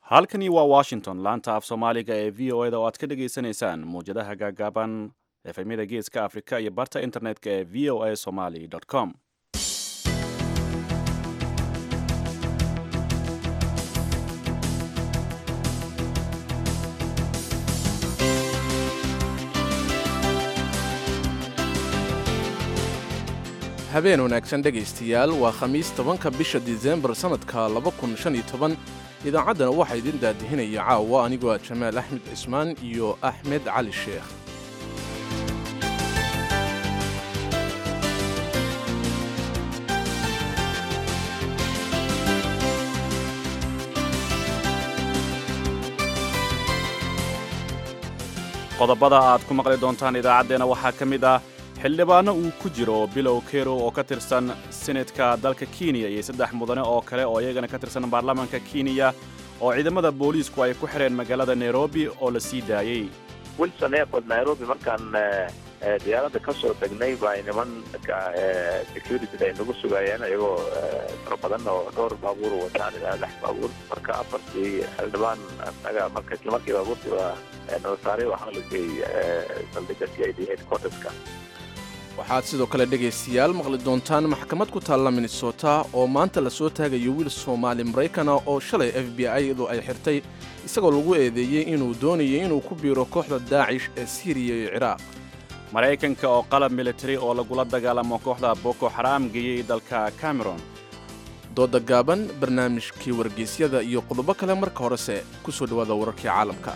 halkani waa washington laanta af soomaaliga ee v o eda oo aad ka dhagaysanaysaan muwjadaha gaagaaban efemyada geeska afrika iyo barta internetka ee v o a somaly com habeen wanaagsan dhegaystayaal waa khamiis tobanka bisha disembar sannadka idaacaddana waxaa idin daadihinaya caawa anigoo ah jamaal axmed cismaan iyo axmed cali sheekh qodobada aad ku maqli doontaan idaacaddeenna waxaa ka mid ah xildhibaano uu ku jiro bilow kero oo ka tirsan senetka dalka kenya iyo saddex mudane oo kale oo iyagana ka tirsan baarlamaanka kenya oo ciidamada booliisku ay ku xidheen magaalada nairobi oo la sii daayey wilson airport nairobi markaan diyaaradda ka soo degnay baa niman security ay nagu sugayeen iyagoo fara badan oo dhowr baabuur wataan ilaa lix baabuur marka afartii xildhibaan anaga marka isla markii baabuurtii waa nala saaray waxaa la geeyey saldhigga c i d headquarterska waxaad sidoo kale dhegaystayaal maqli doontaan maxkamad ku taalla minnesota oo maanta la soo taagayo wiil soomaali maraykana oo shalay f b i-du ay xirtay isagoo lagu eedeeyey inuu doonayay inuu ku biiro kooxda daacish ee siiriya iyo ciraaq maraykanka oo qalab militari oo lagula dagaalamo kooxda boko xaraam geeyey dalka cameron dooda gaaban barnaamijkii wargeysyada iyo qodobo kale marka horese ku soo dhowaada wararkii caalamka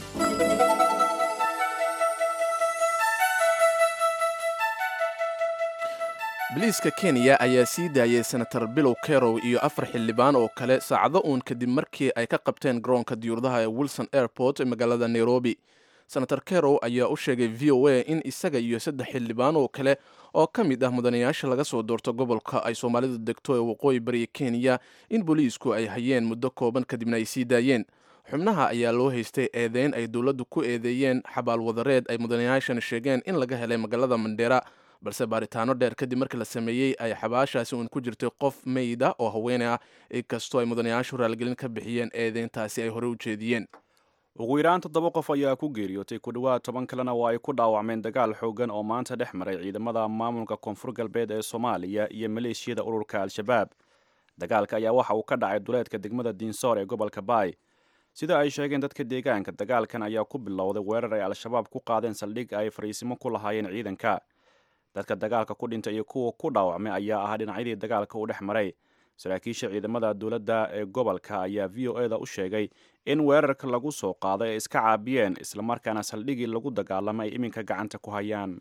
biliiska kenya ayaa sii daayay senator bilow kerow iyo afar xildhibaan oo kale saacado uun kadib markii ay ka qabteen garoonka diyuuradaha ee wilson airport ee magaalada nairobi senator kerow ayaa u sheegay v o a in isaga iyo saddex xildhibaan oo kale oo ka mid ah mudanayaasha laga soo doorto gobolka ay soomaalidu degto ee waqooyi bariya kenya in booliisku ay hayeen muddo kooban kadibna ay sii daayeen xubnaha ayaa loo haystay eedeyn ay dowladdu ku eedeeyeen xabaal wadareed ay mudanayaashan sheegeen in laga helay magaalada mandheera balse baaritaano dheer kadib markii la sameeyey ay xabaashaasi uun ku jirtay qof meyda oo haweene ah inkastoo ay mudanayaashu raalgelin ka bixiyeen eedeyntaasi ay hore u jeediyeen ugu yaraan toddoba qof ayaa ku geeriyootay ku dhowaad toban kalena waa ay ku dhaawacmeen dagaal xoogan oo maanta dhex maray ciidamada maamulka koonfur galbeed ee soomaaliya iyo maleeshiyada ururka al-shabaab dagaalka ayaa waxa uu ka dhacay duleedka degmada diinsoor ee gobolka baay sida ay sheegeen dadka deegaanka dagaalkan ayaa ku bilowday weerar ay al-shabaab ku qaadeen saldhig ay fariisimo ku lahaayeen ciidanka dadka dagaalka ku dhintay iyo kuwa ku dhaawacmay ayaa ahaa dhinacyadii dagaalka uu dhex maray saraakiisha ciidamada dowladda ee gobolka ayaa v o eda u sheegay in weerarka lagu soo qaaday ay iska caabiyeen islamarkaana saldhigii lagu dagaalamay ay iminka gacanta ku hayaan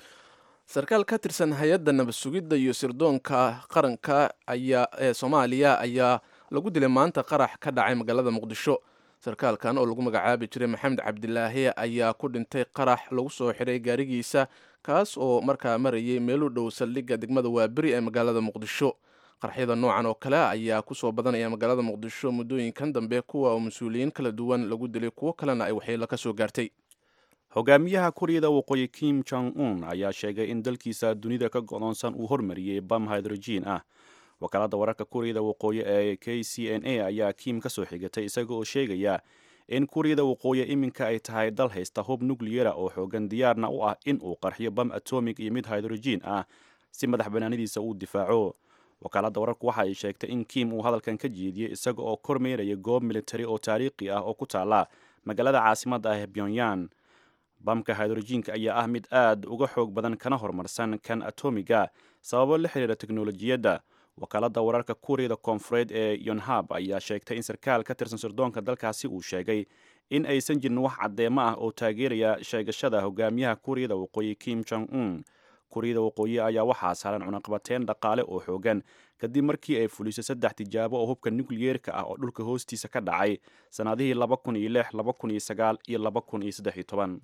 sarkaal ka tirsan hay-adda nabad sugidda iyo sirdoonka qaranka ayaa ee soomaaliya ayaa lagu dilay maanta qarax ka dhacay magaalada muqdisho sarkaalkan oo lagu magacaabi jiray maxamed cabdilaahi ayaa ku dhintay qarax lagu soo xiray gaarigiisa kaas oo markaa marayay meel u dhow saldhigga degmada waaberi ee magaalada muqdisho qarxyada noocan oo kale ayaa kusoo badanaya magaalada muqdisho muddooyinkan dambe kuwa oo mas-uuliyiin kala duwan lagu dilay kuwo kalena ay waxyeelo ka soo gaartay hogaamiyaha kuuriyada waqooyi kim jong un ayaa sheegay in dalkiisa dunida ka godoonsan uu hormariyey bam hydrogen ah wakaalada wararka kuuriyada waqooyi ee k c n a ayaa kim ka soo xigatay isaga oo sheegaya in kuuriyada waqooyi iminka ay tahay dal haysta hub nukliyera oo xoogan diyaarna u ah in uu qarxiyo bam atomig iyo mid hydrogen ah si madax banaanidiisa uu difaaco wakaaladda wararku waxa ay sheegtay in kim uu hadalkan ka jeediyey isaga oo kormeeraya goob militari oo taariikhi ah oo ku taala magaalada caasimadda ah ee pyongyang bamka hydrojiinka ayaa ah mid aad uga xoog badan kana horumarsan kan atomiga sababo la xiriira teknolojiyadda wakaaladda wararka kuuriyada koonfureed ee yonhab ayaa sheegtay in sarkaal ka tirsan sirdoonka dalkaasi uu sheegay in aysan jirin wax caddeemo ah oo taageeraya sheegashada hogaamiyaha kuuriyada waqooyi kim jong un kuuriyada waqooyi ayaa waxaa saaran cunaqabateyn dhaqaale oo xoogan kadib markii ay fulisay saddex tijaabo oo hubka nukliyeerka ah oo dhulka hoostiisa ka dhacay sannadihii laba kun iyo lix laba kun iyo sagaal iyo laba kun iyo saddex iyo toban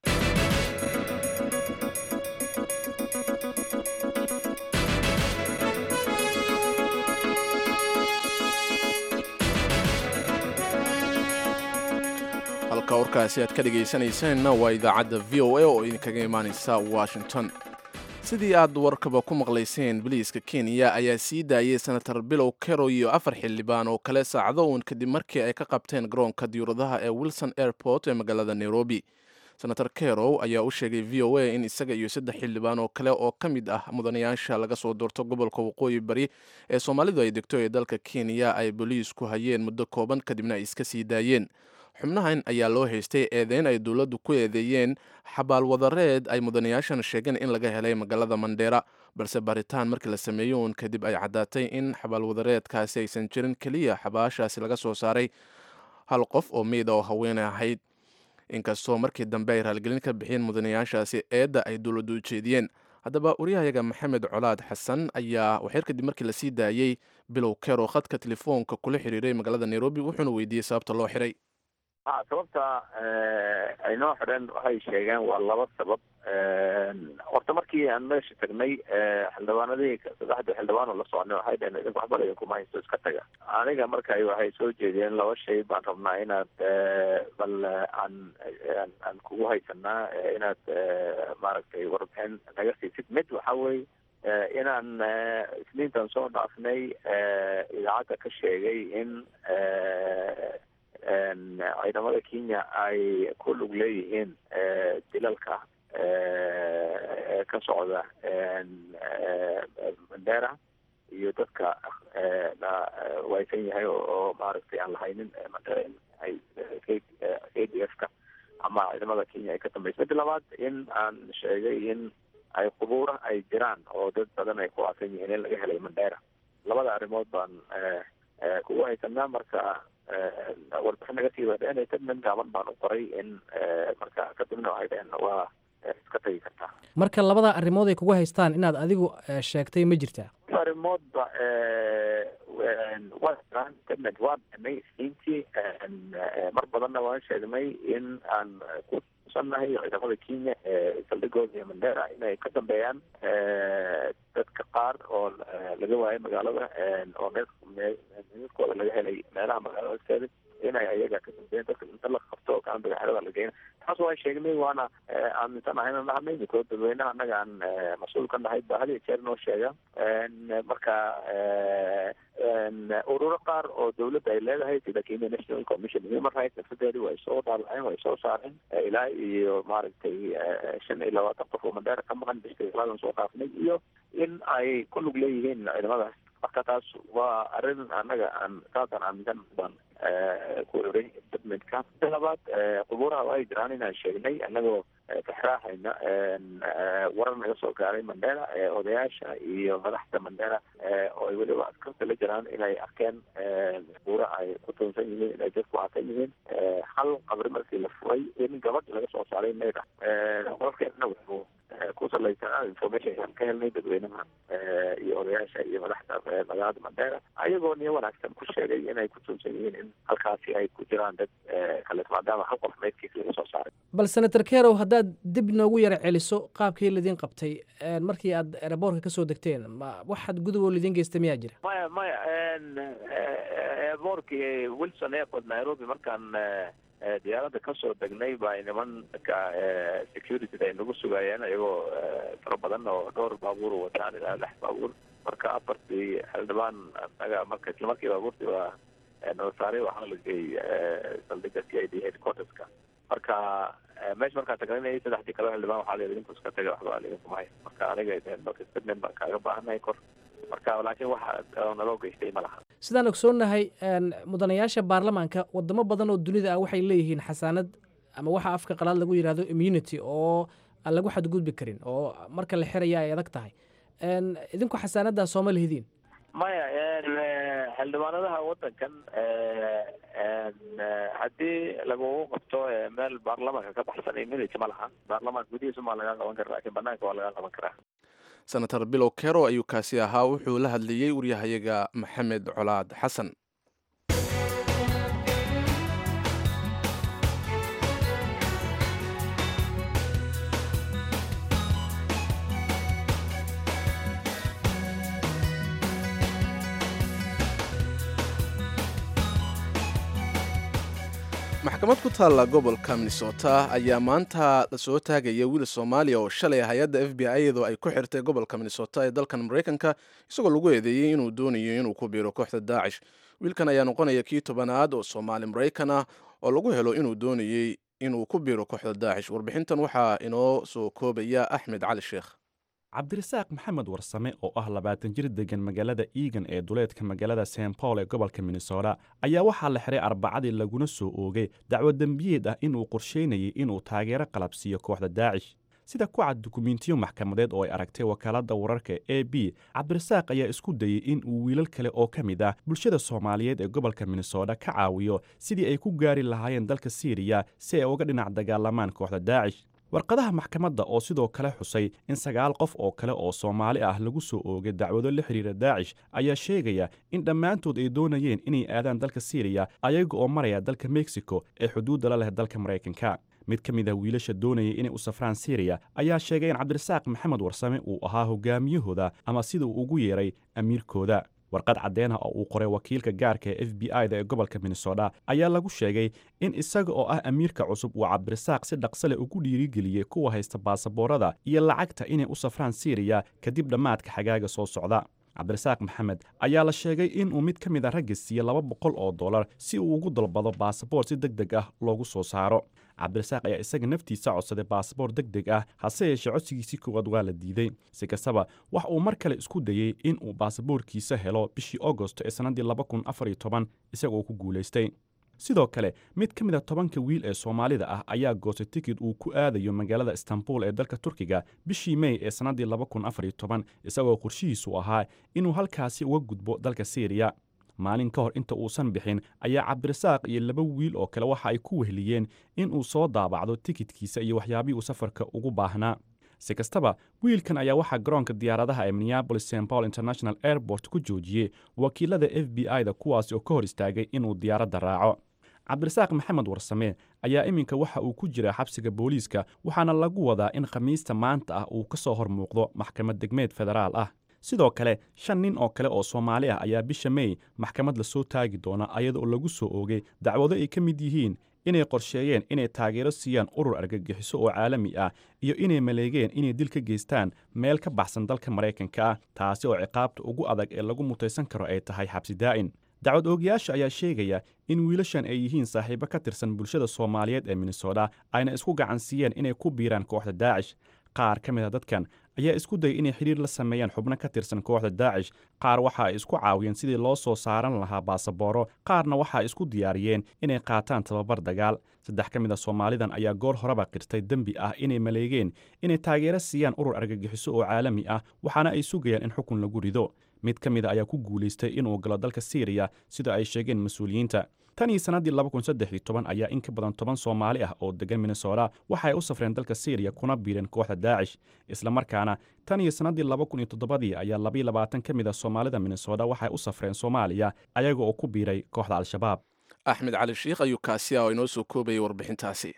halka warkaasi aad ka dhegaysanaysaanna waa idaacadda v o a oo idinkaga imaanaysa washington sidii aad warkaba ku maqlayseen biliiska kenya ayaa sii daayay senator bilow kerow iyo afar xildhibaan oo kale saacado uun kadib markii ay ka qabteen garoonka diyuuradaha ee wilson airport ee magaalada nairobi senator kerow ayaa u sheegay v o a in isaga iyo saddex xildhibaan oo kale oo ka mid ah mudanayaasha laga soo doorto gobolka waqooyi bari ee soomaalidu ay degto ee dalka kenya ay boliisku hayeen muddo kooban kadibna ay iska sii daayeen xubnahan ayaa loo haystay eedeyn ay dowladdu ku eedeeyeen xabaalwadareed ay mudanayaashan sheegeen in laga helay magaalada mandheera balse baaritaan markii la sameeyo uun kadib ay caddaatay in xabaalwadareedkaasi aysan jirin keliya xabaashaasi laga soo saaray hal qof oo meyd oo haweene ahayd inkastoo markii dambe ay raaligelin ka bixiyeen mudanayaashaasi eedda ay dowladdu u jeediyeen haddaba waryahayaga maxamed colaad xasan ayaa waxyar kadib markii lasii daayey bilow kero khadka telefoonka kula xiriiray magaalada nairobi wuxuuna weydiiyey sababta loo xiray ha sababta ay noo xidheen waxay sheegeen waa laba sabab horta markii aan meesha tagnay xildhibaanadii saddexda xildhibaan oo la soconay waxay dhaheen idinku waxba idinkuma haysto iska taga aniga marka waxay soo jeediyeen laba shay baan rabnaa inaad bal aan aan kugu haysanaa inaad maaragtay warbixin naga siisid mid waxa weye inaan isniintan soo dhaafnay idaacadda ka sheegay in ciidamada kenya ay ku lug leeyihiin dilalka ka socda mandera iyo dadka la waysan yahay oo maaragtay aan lahaynin mandera ay k d f ka ama ciidamada kenya ay ka dambaysa midda labaad in aan sheegay in ay qubuura ay jiraan oo dad badan ay ku aasan yihiin in laga helay mandera labada arrimood baan kugu haysanaa marka warbixin naga sii wadeen tadman gaaban baan u qoray in marka kadibna waxay dhaheen waa iska tagi kartaa marka labada arrimood ay kugu haystaan inaad adigu sheegtay ma jirtaa arrimoodba waa jiraan tadmed waa dhanay isniintii mar badanna waan sheegnay in aan ku sannahay ciidamada kenya ee saldhigooda iyo mandera inay ka dambeeyaan dadka qaar oo laga waayay magaalada oo meedkooda laga helay meelaha magaalada hoosteeda inay ayaga ka dambeeyeen dadka inta la qabto oo kaan bagaxyada la geena taas waan sheegnay waana aaminsanahay inaan nahanay ninkoo dadweynaha annaga aan mas-uul ka nahay ba had iyo jeer noo sheega marka ururo qaar oo dawladda ay leedahay sida kenya national commission human rights nafsadeedi way soo dhaabaceen way soo saareen ilaa iyo maaragtay shan iyo labaatan qof oo mandheera ka maqan biskalaadan soo dhaafnay iyo in ay ku lug leeyihiin ciidamadaas marka taas waa arrin annaga aan saasaan aaminsan baan ku oray statementka mida labaad qubuuraha waa ay jiraan inaan sheegnay annagoo kaxraahayna warar naga soo gaaray mandera odayaasha iyo madaxda mandera oo ay weliba askarta la jiraan inay arkeen qubuura ay ku tuunsan yihiin inay dadku aasan yihiin hal qabri markii la furay in gabadh laga soo saaray meeda qolkeedna wuxuu ku salaysanaa information aan ka helnay dadweynaha iyo odayaasha iyo madaxda magaalada mandera ayagoo niyo wanaagsan ku sheegay inay ku tuunsan yihiin in halkaasi ay ku jiraan dad kale maadaama hal qof meydkiisa laga soo saaray bal senator kerow haddaad dib noogu yara celiso qaabkii laydin qabtay markii aad eraboorka kasoo degteen ma waxaad gudub oo laydin geystay miyaa jira maya maya airboortkii wilson airport nairobi markaan diyaaradda kasoo degnay baa nimanka security ay nagu sugayeen iyagoo fara badan oo dhowr baabuur wataan ilaa lix baabuur marka afartii xildhibaan anaga marka isla markii baabuurtii waa nala saaray waxaana la geeyey saldhiga c i d headquarterska marka meesha markaan tagnay saddexdii kale xildhibaan waxaa la idinku iska taga waxba idinku mahay marka aniga statement baan kaaga baahanay kor marka laakiin waxa naloo geystay ma laha sidaan ogsoonnahay mudanayaasha baarlamaanka wadamo badan oo dunida ah waxay leeyihiin xasaanad ama waxa afka qalaad lagu yidhahdo immunity oo aan lagu xadgudbi karin oo marka la xiraya ay adag tahay idinku xasaanaddaa sooma lihidiin maya xildhibaanadaha wadankan haddii lagugu qabto meel baarlamaanka ka baxsan immunity ma laha baarlamaanka gudihiisa maa lagaa qaban kara lakin banaanka waa lagaa qaban karaa senator bilow kero ayuu kaasi ahaa wuxuu la hadlayey waryahayaga maxamed colaad xasan maxkamad ku taalla gobolka minnesota ayaa maanta lasoo taagaya wiil soomaaliya oo shalay hay-adda f b i iyadoo ay ku xirtay gobolka minnesota ee dalkan maraykanka isagoo lagu eedeeyey inuu doonayo inuu ku biiro kooxda daacish wiilkan ayaa noqonaya kii tobanaad oo soomaali maraykan ah oo lagu helo inuu doonayey inuu ku biiro kooxda daacish warbixintan waxaa inoo soo koobaya axmed cali sheekh cabdirasaaq maxamed warsame oo ah labaatan jir degan magaalada eagan ee duleedka magaalada st paul ee gobolka minnesota ayaa waxaa la xiray arbacadii laguna soo oogay dacwo dembiyeed ah inuu qorsheynayay inuu taageero qalabsiiyo kooxda daacish sida ku cad dukumentiyo maxkamadeed oo ay aragtay wakaaladda wararka e b cabdirasaaq ayaa isku dayey in uu wiilal kale oo ka mid ah bulshada soomaaliyeed ee gobolka minnesota ka caawiyo sidii ay ku gaari lahaayeen dalka siiriya si ay uga dhinac dagaalamaan kooxda daacish warqadaha maxkamadda oo sidoo kale xusay in sagaal qof oo kale oo soomaali ah lagu soo oogay dacwado la xidhiira daacish ayaa sheegaya in dhammaantood ay doonayeen inay aadaan dalka siiriya ayaga oo maraya dalka mexico ee xuduudda la leh dalka maraykanka mid ka mid ah wiilasha doonayay inay u safraan siiriya ayaa sheegay in cabdirasaaq maxamed warsame uu ahaa hogaamiyahooda ama sida uu ugu yeeray amiirkooda warqad caddeena oo uu qoray wakiilka gaarka ee f b i da ee gobolka minnesota ayaa lagu sheegay in isaga oo ah amiirka cusub uu cabdirasaaq si dhaqsale ugu dhiirigeliyey kuwa haysta baasaboorada iyo lacagta inay u safraan siiriya kadib dhammaadka xagaaga soo socda cabdirasaaq maxamed ayaa la sheegay inuu mid ka mid a ragga siiye laba boqol oo dollar si uu ugu dalbado baasaboor si deg deg ah loogu soo saaro cabdirasaaq ayaa isaga naftiisa codsaday baasaboor deg deg ah hase yeeshee codsigiisii koowaad waa la diiday si kastaba wax uu mar kale isku dayey in uu baasaboorkiisa helo bishii agosto ee sannaddii laba kun afar iyo toban isagoo ku guulaystay sidoo kale mid ka mid a tobanka wiil ee soomaalida ah ayaa goostay tikid uu ku aadayo magaalada istanbul ee dalka turkiga bishii mey ee sannaddii laba kun afar iyo toban isagoo qorshihiisu ahaa inuu halkaasi uga gudbo dalka siiriya maalin ka hor inta uusan bixin ayaa cabdirasaaq iyo laba wiil oo kale waxa ay ku wehliyeen in uu soo daabacdo tikidkiisa iyo waxyaabihii uu safarka ugu baahnaa si kastaba wiilkan ayaa waxaa garoonka diyaaradaha ee minneabolis st paul international airport ku joojiyey wakiilada f b i da kuwaasi oo ka hor istaagay inuu diyaaradda raaco cabdirasaaq maxamed warsame ayaa iminka waxa uu ku jiraa xabsiga booliiska waxaana lagu wadaa in khamiista maanta ah uu ka soo hor muuqdo maxkamad degmeed federaal ah sidoo kale shan nin oo kale oo soomaali ah ayaa bisha mey maxkamad lasoo taagi doona ayadaoo lagu soo oogay dacwado ay ka mid yihiin inay qorsheeyeen inay taageero siiyaan urur argagixiso oo caalami ah iyo inay maleegeen inay dil ka geystaan meel ka baxsan dalka maraykanka ah taasi oo ciqaabta ugu adag ee lagu mutaysan karo ay tahay xabsi daa'in dacwad oogayaasha ayaa sheegaya in wiilashan ay yihiin saaxiibo ka tirsan bulshada soomaaliyeed ee minnesota ayna isku gacan siiyeen inay ku biiraan kooxda daacish qaar ka mid a dadkan ayaa isku dayay inay xidhiir la sameeyaan xubno ka tirsan kooxda daacish qaar waxa ay isku caawiyeen sidii loo soo saaran lahaa baasabooro qaarna waxa ay isku diyaariyeen inay qaataan tababar dagaal saddex ka mid a soomaalidan ayaa goor horeba qirtay dembi ah inay maleegeen inay taageero siiyaan urur argagixiso oo caalami ah waxaana ay sugayaan in xukun lagu rido mid ka mid a ayaa ku guulaystay inuu galo dalka siiriya sida ay sheegeen mas-uuliyiinta tan iyo sannaddii laba kun saddex iyo toban ayaa in ka badan toban soomaali ah oo degan minnesota waxa ay u safreen dalka siiriya kuna biireen kooxda daacish islamarkaana tan iyo sannaddii laba kun iyo toddobadii ayaa labaiyo labaatan ka mid a soomaalida minnesota waxay u safreen soomaaliya ayaga oo ku biiray kooxda al-shabaab axmed cali sheikh ayuu kaasi ah oo inoo soo koobayay warbixintaasi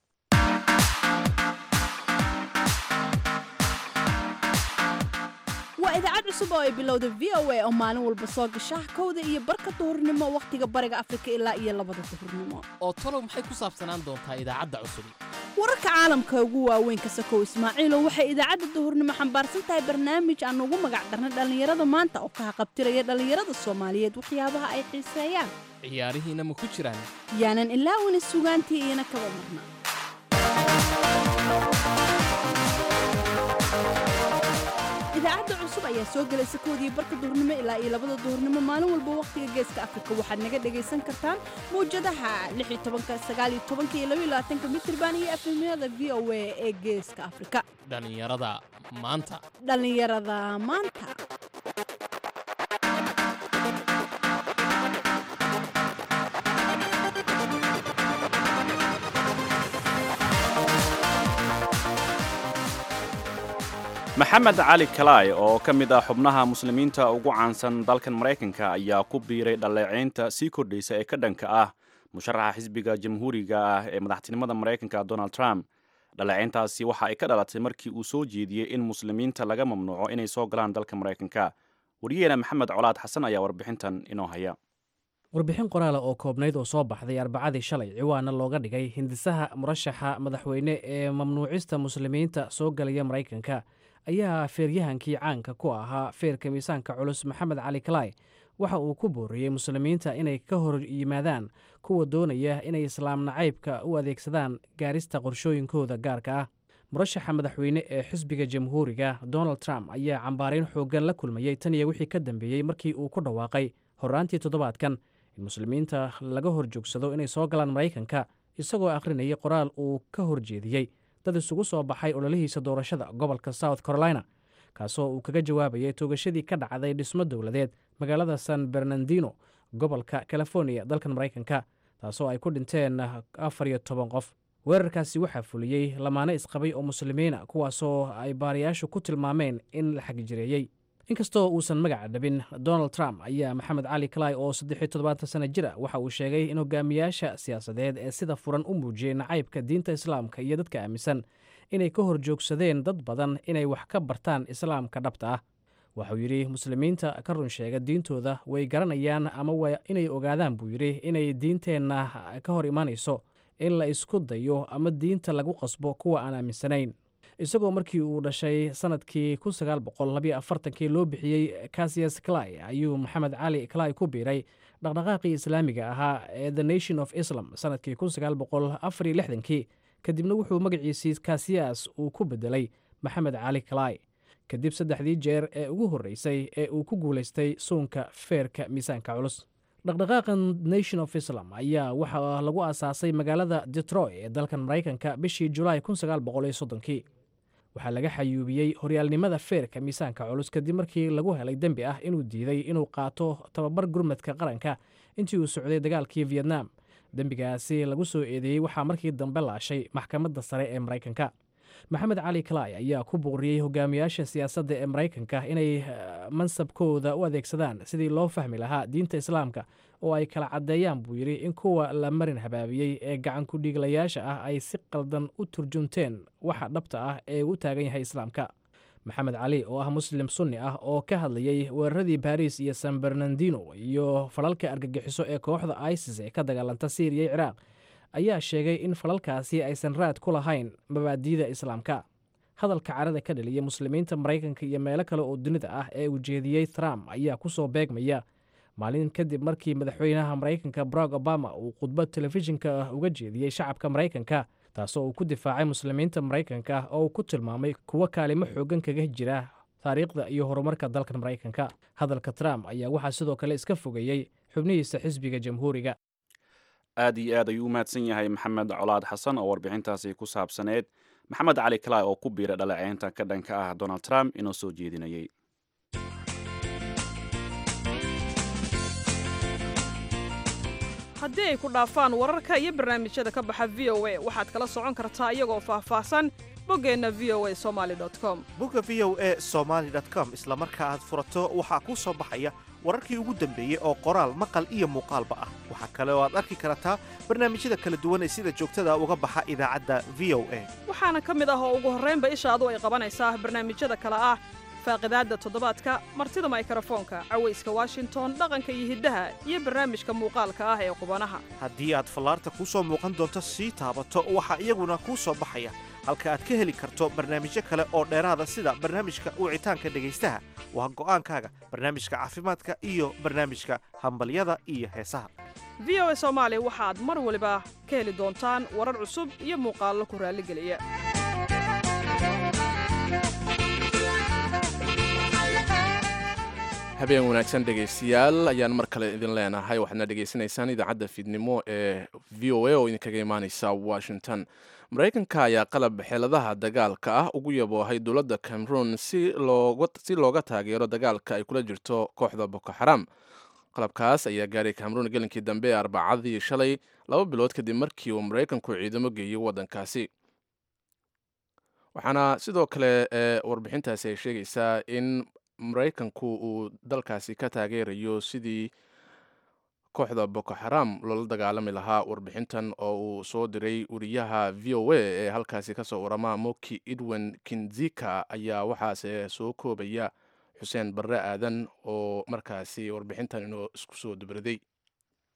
waa idaacad cusub oo ay bilowda v o a oo maalin walba soo gasha kowda iyo barka duhurnimo wakhtiga bariga afrika ilaa iyo labada duhurnimo oo talow maxay ku saabsanaan doontaa idaacadda cusub wararka caalamka ugu waaweyn ka sakow ismaaciilow waxay idaacadda duhurnimo xambaarsan tahay barnaamij aan ugu magac darnay dhallinyarada maanta oo ka haqabtiraya dhallinyarada soomaaliyeed waxyaabaha ay xiiseeyaan ciyaarihiina ma ku jiraan yaanan ilaawina sugaantii iyana kaba marna idaacadda cusub ayaa soo gelaysa koodii barka duhurnimo ilaa iyo labada duhurnimo maalin walba wakhtiga geeska afrika waxaad naga dhagaysan kartaan mawjadaha mitrban iyo efemyada v o a ee geeska afrika dhallinyarada maanta dhallinyarada maanta maxamed cali kalaay oo ka mid ah xubnaha muslimiinta ugu caansan dalkan maraykanka ayaa ku biiray dhaleeceynta sii kordhaysa ee ka dhanka ah musharaxa xisbiga jamhuuriga ah ee madaxtinimada maraykanka donald trump dhaleeceyntaasi waxa ay ka dhalatay markii uu soo jeediyey in muslimiinta laga mamnuuco inay soo galaan dalka maraykanka wariyaheena maxamed colaad xasan ayaa warbixintan inoo haya warbixin qoraala oo koobnayd oo soo baxday arbacadii shalay ciwaana looga dhigay hindisaha murashaxa madaxweyne ee mamnuucista muslimiinta soo galaya maraykanka ayaa feeryahankii caanka ku ahaa feerka miisaanka culus maxamed cali kalay waxa uu ku booriyey muslimiinta inay ka hor yimaadaan kuwa doonaya inay islaam nacaybka u adeegsadaan gaarista qorshooyinkooda gaarka ah murashaxa madaxweyne ee xisbiga jamhuuriga donald trump ayaa cambaarayn xooggan la kulmayey tan iyo wixii ka dambeeyey markii uu ku dhawaaqay horraantii toddobaadkan in muslimiinta laga hor joogsado inay soo galaan maraykanka isagoo akhrinayay qoraal uu ka horjeediyey dad isugu soo baxay ololihiisa doorashada gobolka south carolina kaasoo uu kaga jawaabayay toogashadii ka dhacday dhismo dowladeed magaalada san bernardino gobolka californiya dalkan maraykanka taasoo ay ku dhinteen afar iyo toban qof weerarkaasi waxaa fuliyey lamaane isqabay oo muslimiina kuwaasoo ay baarayaashu ku tilmaameen in la xagijireeyey inkastoo uusan magaca dhabin donald trump ayaa maxamed cali kalay oo saddex iyo toddobaatan sana jir a waxa uu sheegay in hogaamiyaasha siyaasadeed ee sida furan u muujiyey nacaybka diinta islaamka iyo dadka aaminsan inay ka hor joogsadeen dad badan inay wax ka bartaan islaamka dhabta ah waxauu yidhi muslimiinta ka run sheega diintooda way garanayaan ama waa inay ogaadaan buu yidhi inay diinteenna ka hor imanayso in la isku dayo ama diinta lagu qasbo kuwa aan aaminsanayn isagoo markii uu dhashay sanadkii kun sagaal boqol labiyo afartankii loo bixiyey casiyas clay ayuu maxamed cali clay ku biiray dhaqdhaqaaqii islaamiga ahaa ee the nation of islam sanadkii kun sagaal boqol afariyo lixdankii kadibna wuxuu magaciisii kasiyas uu ku bedelay maxamed cali clay kadib saddexdii jeer ee ugu horreysay ee uu ku guulaystay suunka feerka miisaanka culus dhaqdhaqaaqan nation of islam ayaa waxaa lagu aasaasay magaalada detroit ee dalkan maraykanka bishii julaay kun sagaal boqol iyo soddonkii waxaa laga xayuubiyey horyaalnimada feerka miisaanka culus kadib markii lagu helay dembi ah inuu diiday inuu qaato tababar gurmadka qaranka intii uu socday dagaalkii vietnam dembigaasi lagu soo eedeeyey waxaa markii dambe laashay maxkamadda sare ee maraykanka maxamed cali kalay ayaa ku booriyey hogaamiyaasha siyaasadda ee maraykanka inay mansabkooda u adeegsadaan sidii loo fahmi lahaa diinta islaamka oo ay kala caddeeyaan buu yidhi in kuwa la marin habaabiyey ee gacankudhiiglayaasha ah ay si qaldan u turjunteen waxa dhabta ah ee u taagan yahay islaamka maxamed cali oo ah muslim sunni ah oo ka hadlayey weeraradii baris iyo san bernardino iyo falalka argagixiso ee kooxda isis ee ka dagaalanta syriya iyo ciraaq ayaa sheegay in falalkaasi aysan raad ku lahayn mabaadiida islaamka hadalka carada ka dhaliya muslimiinta maraykanka iyo meelo kale oo dunida ah ee ujeediyey trump ayaa ku soo beegmaya maalin kadib markii madaxweynaha maraykanka barack obama uu khudbad telefishinka uga jeediyey shacabka maraykanka taasoo uu ku difaacay muslimiinta maraykanka oo uu ku tilmaamay kuwo kaalimo xoogan kaga jira taariikhda iyo horumarka dalkan maraykanka hadalka trump ayaa waxaa sidoo kale iska fogeeyey xubnihiisa xisbiga jamhuuriga aad iyo aad ayuu u mahadsan yahay maxamed colaad xasan oo warbixintaasi ku saabsaneyd maxamed cali kalay oo ku biira dhaleeceynta ka dhanka ah donald trump inoo soo jeedinayay haddii ay ku dhaafaan wararka iyo barnaamijyada ka baxa v o a waxaad kala socon kartaa iyagoo faahfaahsan boggeenna v o a somaali com bogga v o a somaali com isla marka aad furato waxaa kuu soo baxaya wararkii ugu dambeeyey oo qoraal maqal iyo muuqaalba ah waxaa kale oo aad arki kartaa barnaamijyada kala duwan ee sida joogtada uga baxa idaacadda v o a waxaana ka mid ah oo ugu horraynba ishaadu ay qabanaysaa barnaamijyada kale ah faaqidaadda toddobaadka martida maykarafoonka cawayska washington dhaqanka iyo hiddaha iyo barnaamijka muuqaalka ah ee qubanaha haddii aad fallaarta kuu soo muuqan doonto sii taabato waxaa iyaguna kuu soo baxaya halka aad ka heli karto barnaamijyo kale oo dheeraada sida barnaamijka wicitaanka dhegaystaha waa go'aankaaga barnaamijka caafimaadka iyo barnaamijka hambalyada iyo heesaha v o a soomaali waxaad mar waliba ka heli doontaan warar cusub iyo muuqaallo ku raalligeliya habeen wanaagsan dhegaystayaal ayaan mar kale idin leenahay waxaadna dhegaysanaysaan idaacadda fiidnimo ee v o a oo idinkaga imaaneysa washington maraykanka ayaa qalab xeeladaha dagaalka ah ugu yaboohay dowladda cameroon si looga taageero dagaalka ay kula jirto kooxda boko xaram qalabkaas ayaa gaaray cameroon gelinkii dambe ee arbacadii shalay laba bilood kadib markii uu maraykanku ciidamo geeyey waddankaasi waxaana sidoo kale warbixintaasi ay sheegaysaa in maraykanku uu dalkaasi ka taageerayo sidii kooxda boko xaram loola dagaalami lahaa warbixintan oo uu soo diray wariyaha v o a ee halkaasi kasoo warama moki edwin kinzika ayaa waxaase soo koobaya xuseen barre aadan oo markaasi warbixintan inoo isku soo dubraday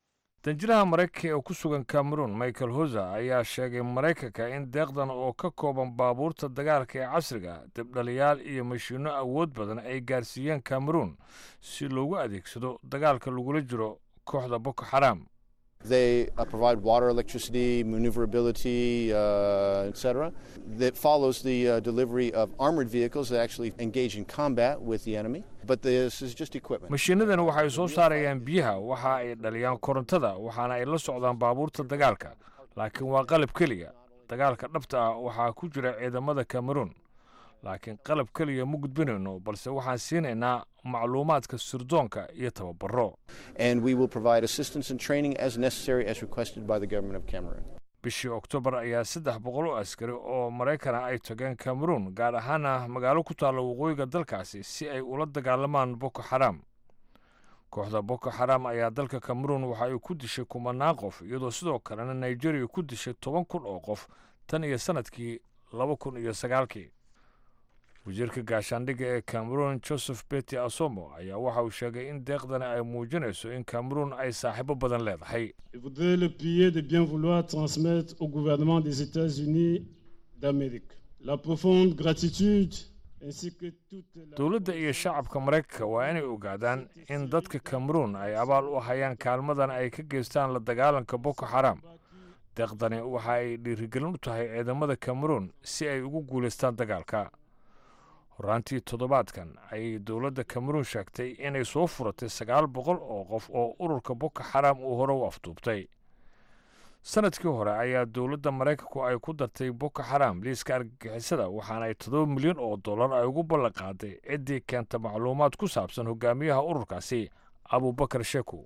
danjiraha maraykanka ee ku sugan cameroon michael hoser ayaa sheegay maraykanka in deeqdan oo ka kooban baabuurta dagaalka ee casriga dibdhaliyaal iyo mashiinno awood badan ay gaarsiiyeen cameroon si loogu adeegsado dagaalka lagula jiro kooxda boko xaraam They uh, provide water, electricity, maneuverability, uh, etc. That follows the uh, delivery of armored vehicles that actually engage in combat with the enemy. But this is just equipment. mashiinadan waxay soo saarayaan biyaha waxa ay dhaliyaan korontada waxaana ay la socdaan baabuurta dagaalka laakiin waa qalab keliya dagaalka dhabta ah waxaa ku jira ciidamada cameroon laakiin qalab keliya ma gudbinayno balse waxaan siinaynaa macluumaadka sirdoonka iyo tababaro And we will provide assistance and training as necessary as requested by the government of Cameroon. bishii oktoobar ayaa saddex boqol oo askari oo maraykana ay tageen cameroon gaar ahaana magaalo ku taalla waqooyiga dalkaasi si ay ula dagaalamaan boko xaraam kooxda boko xaraam ayaa dalka cameroon waxa ay ku dishay kumanaan qof iyadoo sidoo kalena nigeria ku dishay toban kun oo qof tan iyo sannadkii laba kun iyo sagaalkii wasiirka gaashaandhigga ee cameroon joseph beti asomo ayaa waxa uu sheegay in deeqdani ay muujinayso in cameroon ay saaxiibo badan leedahay Je voudrais le prier de bien vouloir transmettre au gouvernement des États-Unis d'Amérique la profonde gratitude ainsi que toute la... dowladda iyo shacabka maraykanka waa inay ogaadaan in dadka cameroon ay abaal u hayaan kaalmadan ay ka geystaan la dagaalanka boko xaraam deeqdani waxa ay dhiirigelin u tahay ciidamada cameroon si ay ugu guulaystaan dagaalka horaantii toddobaadkan ayay dowladda cameroon sheegtay inay soo furatay sagaal boqol oo qof oo ururka boko xaraam uu hore u afduubtay sanadkii hore ayaa dowladda maraykanku ay ku dartay boko xaraam liiska argagixisada waxaana ay toddoba milyan oo dollar ay ugu ballan qaaday ciddii keenta macluumaad ku saabsan hogaamiyaha ururkaasi abubakar sheku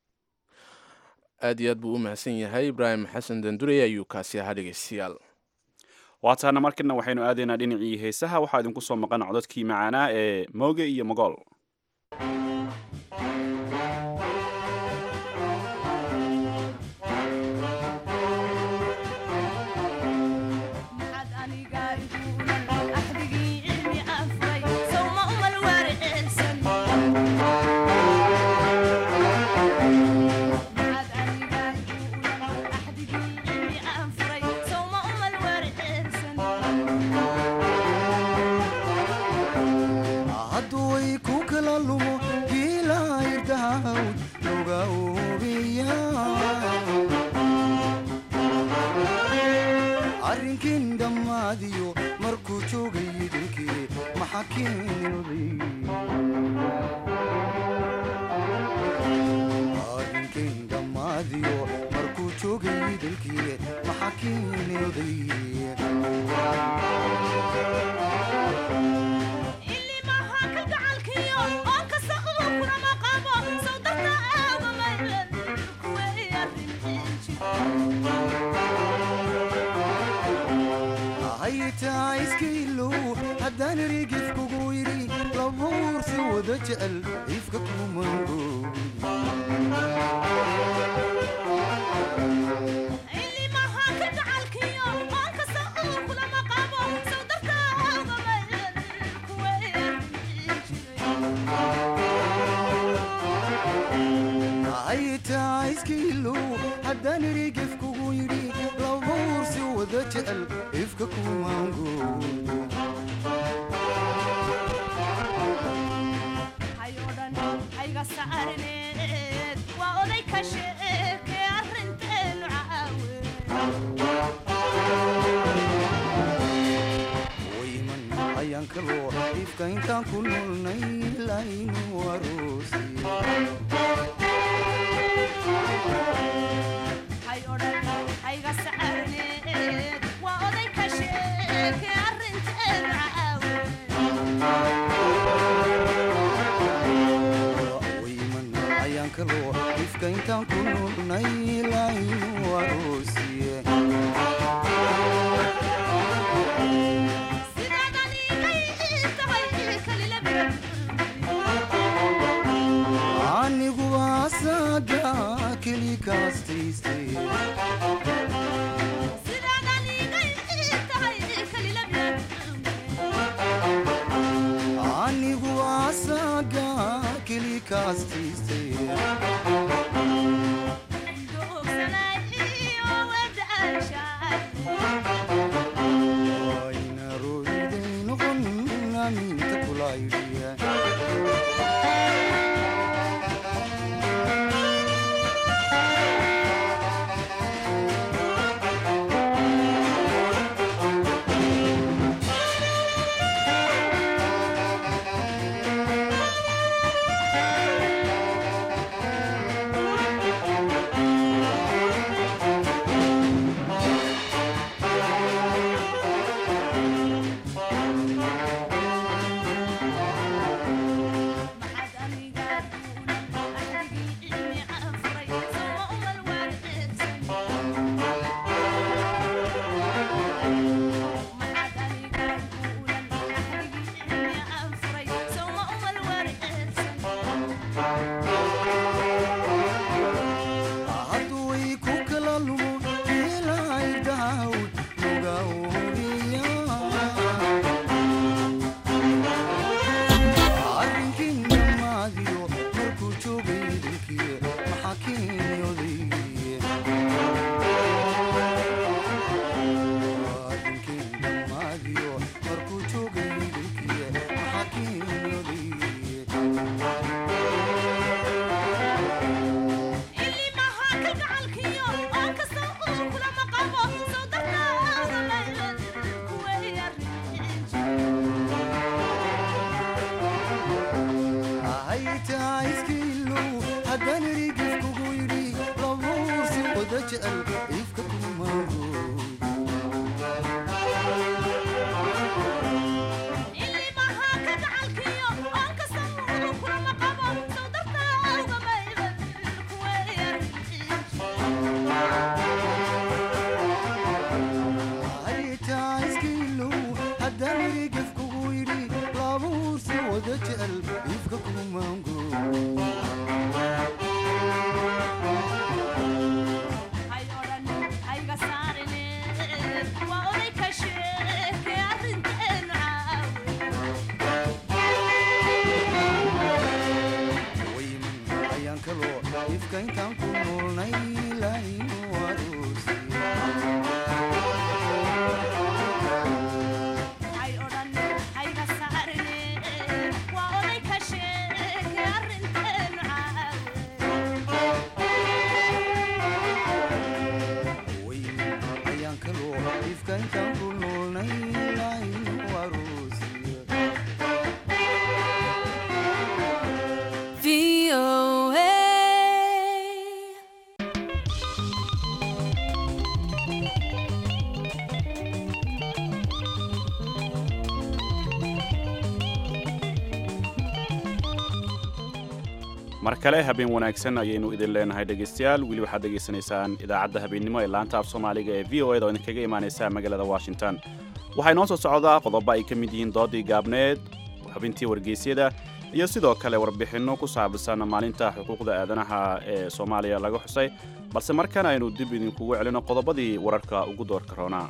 aad iyo aad buu u mahadsan yahay ibraahim xasan dandurey ayuu kaasi ahaa dhegeystayaal waataana markana waxaynu aadaynaa dhinacii heesaha waxaa idinku soo maqan codadkii macaanaa ee mooge iyo mogool hadduway ku kala lumo giilaayrdahawd loga oobiya arrinkin dhammaadiyo markuu joogay dilkii maxa arrinkin dhammaadiyo markuu joogay dilkii maxa haytaa iskailow haddaan rigif kugu yidhi labuursi wada jecel ifka kumango haytaa iskailow haddaan rigif kugu yidhi labuursi wada jecel ifka kumango wayman ayaan kaloo ifka intaan ku nolnay laynu aroosi wayman ayaan kaloo ifka intaan ku nolnay laynu aroosiye anigu asaga keli kaastaystay anigu asaga keli kaastaystay baydhiya hadduu ku kala lumo ilaahay daawd nuga hubiya arrinkii dhammaadiyo markuu joogay dilkii maxaa keeni odaygiye arrinkii dhammaadiyo markuu joogay dilkii maxaa keeni odaygiye haytaiskiilow haddaan erigif kugu yidhi labuursi wada jecel ifka haytaiskiilow haddaan erigif kugu yidhi labuursi wada jecel ifka kumango ayaan kaloo ifka intaan ku noolnay laaynu ayaan kaloo ifka intaan ku noolnay laaynu aroosiya mar kale habeen wanaagsan ayaynu idin leenahay dhegaystayaal weli waxaad dhegaysanaysaan idaacadda habeennimo ee laanta af soomaaliga ee v o eda oo idinkaga imaanaysa magaalada washington waxaa inoo soo socdaa qodobo ay ka mid yihiin doodii gaabneed xubintii wargeysyada iyo sidoo kale warbixinno ku saabsan maalinta xuquuqda aadanaha ee soomaaliya laga xusay balse markan aynu dib idinkugu celino qodobadii wararka ugu doorka roonaa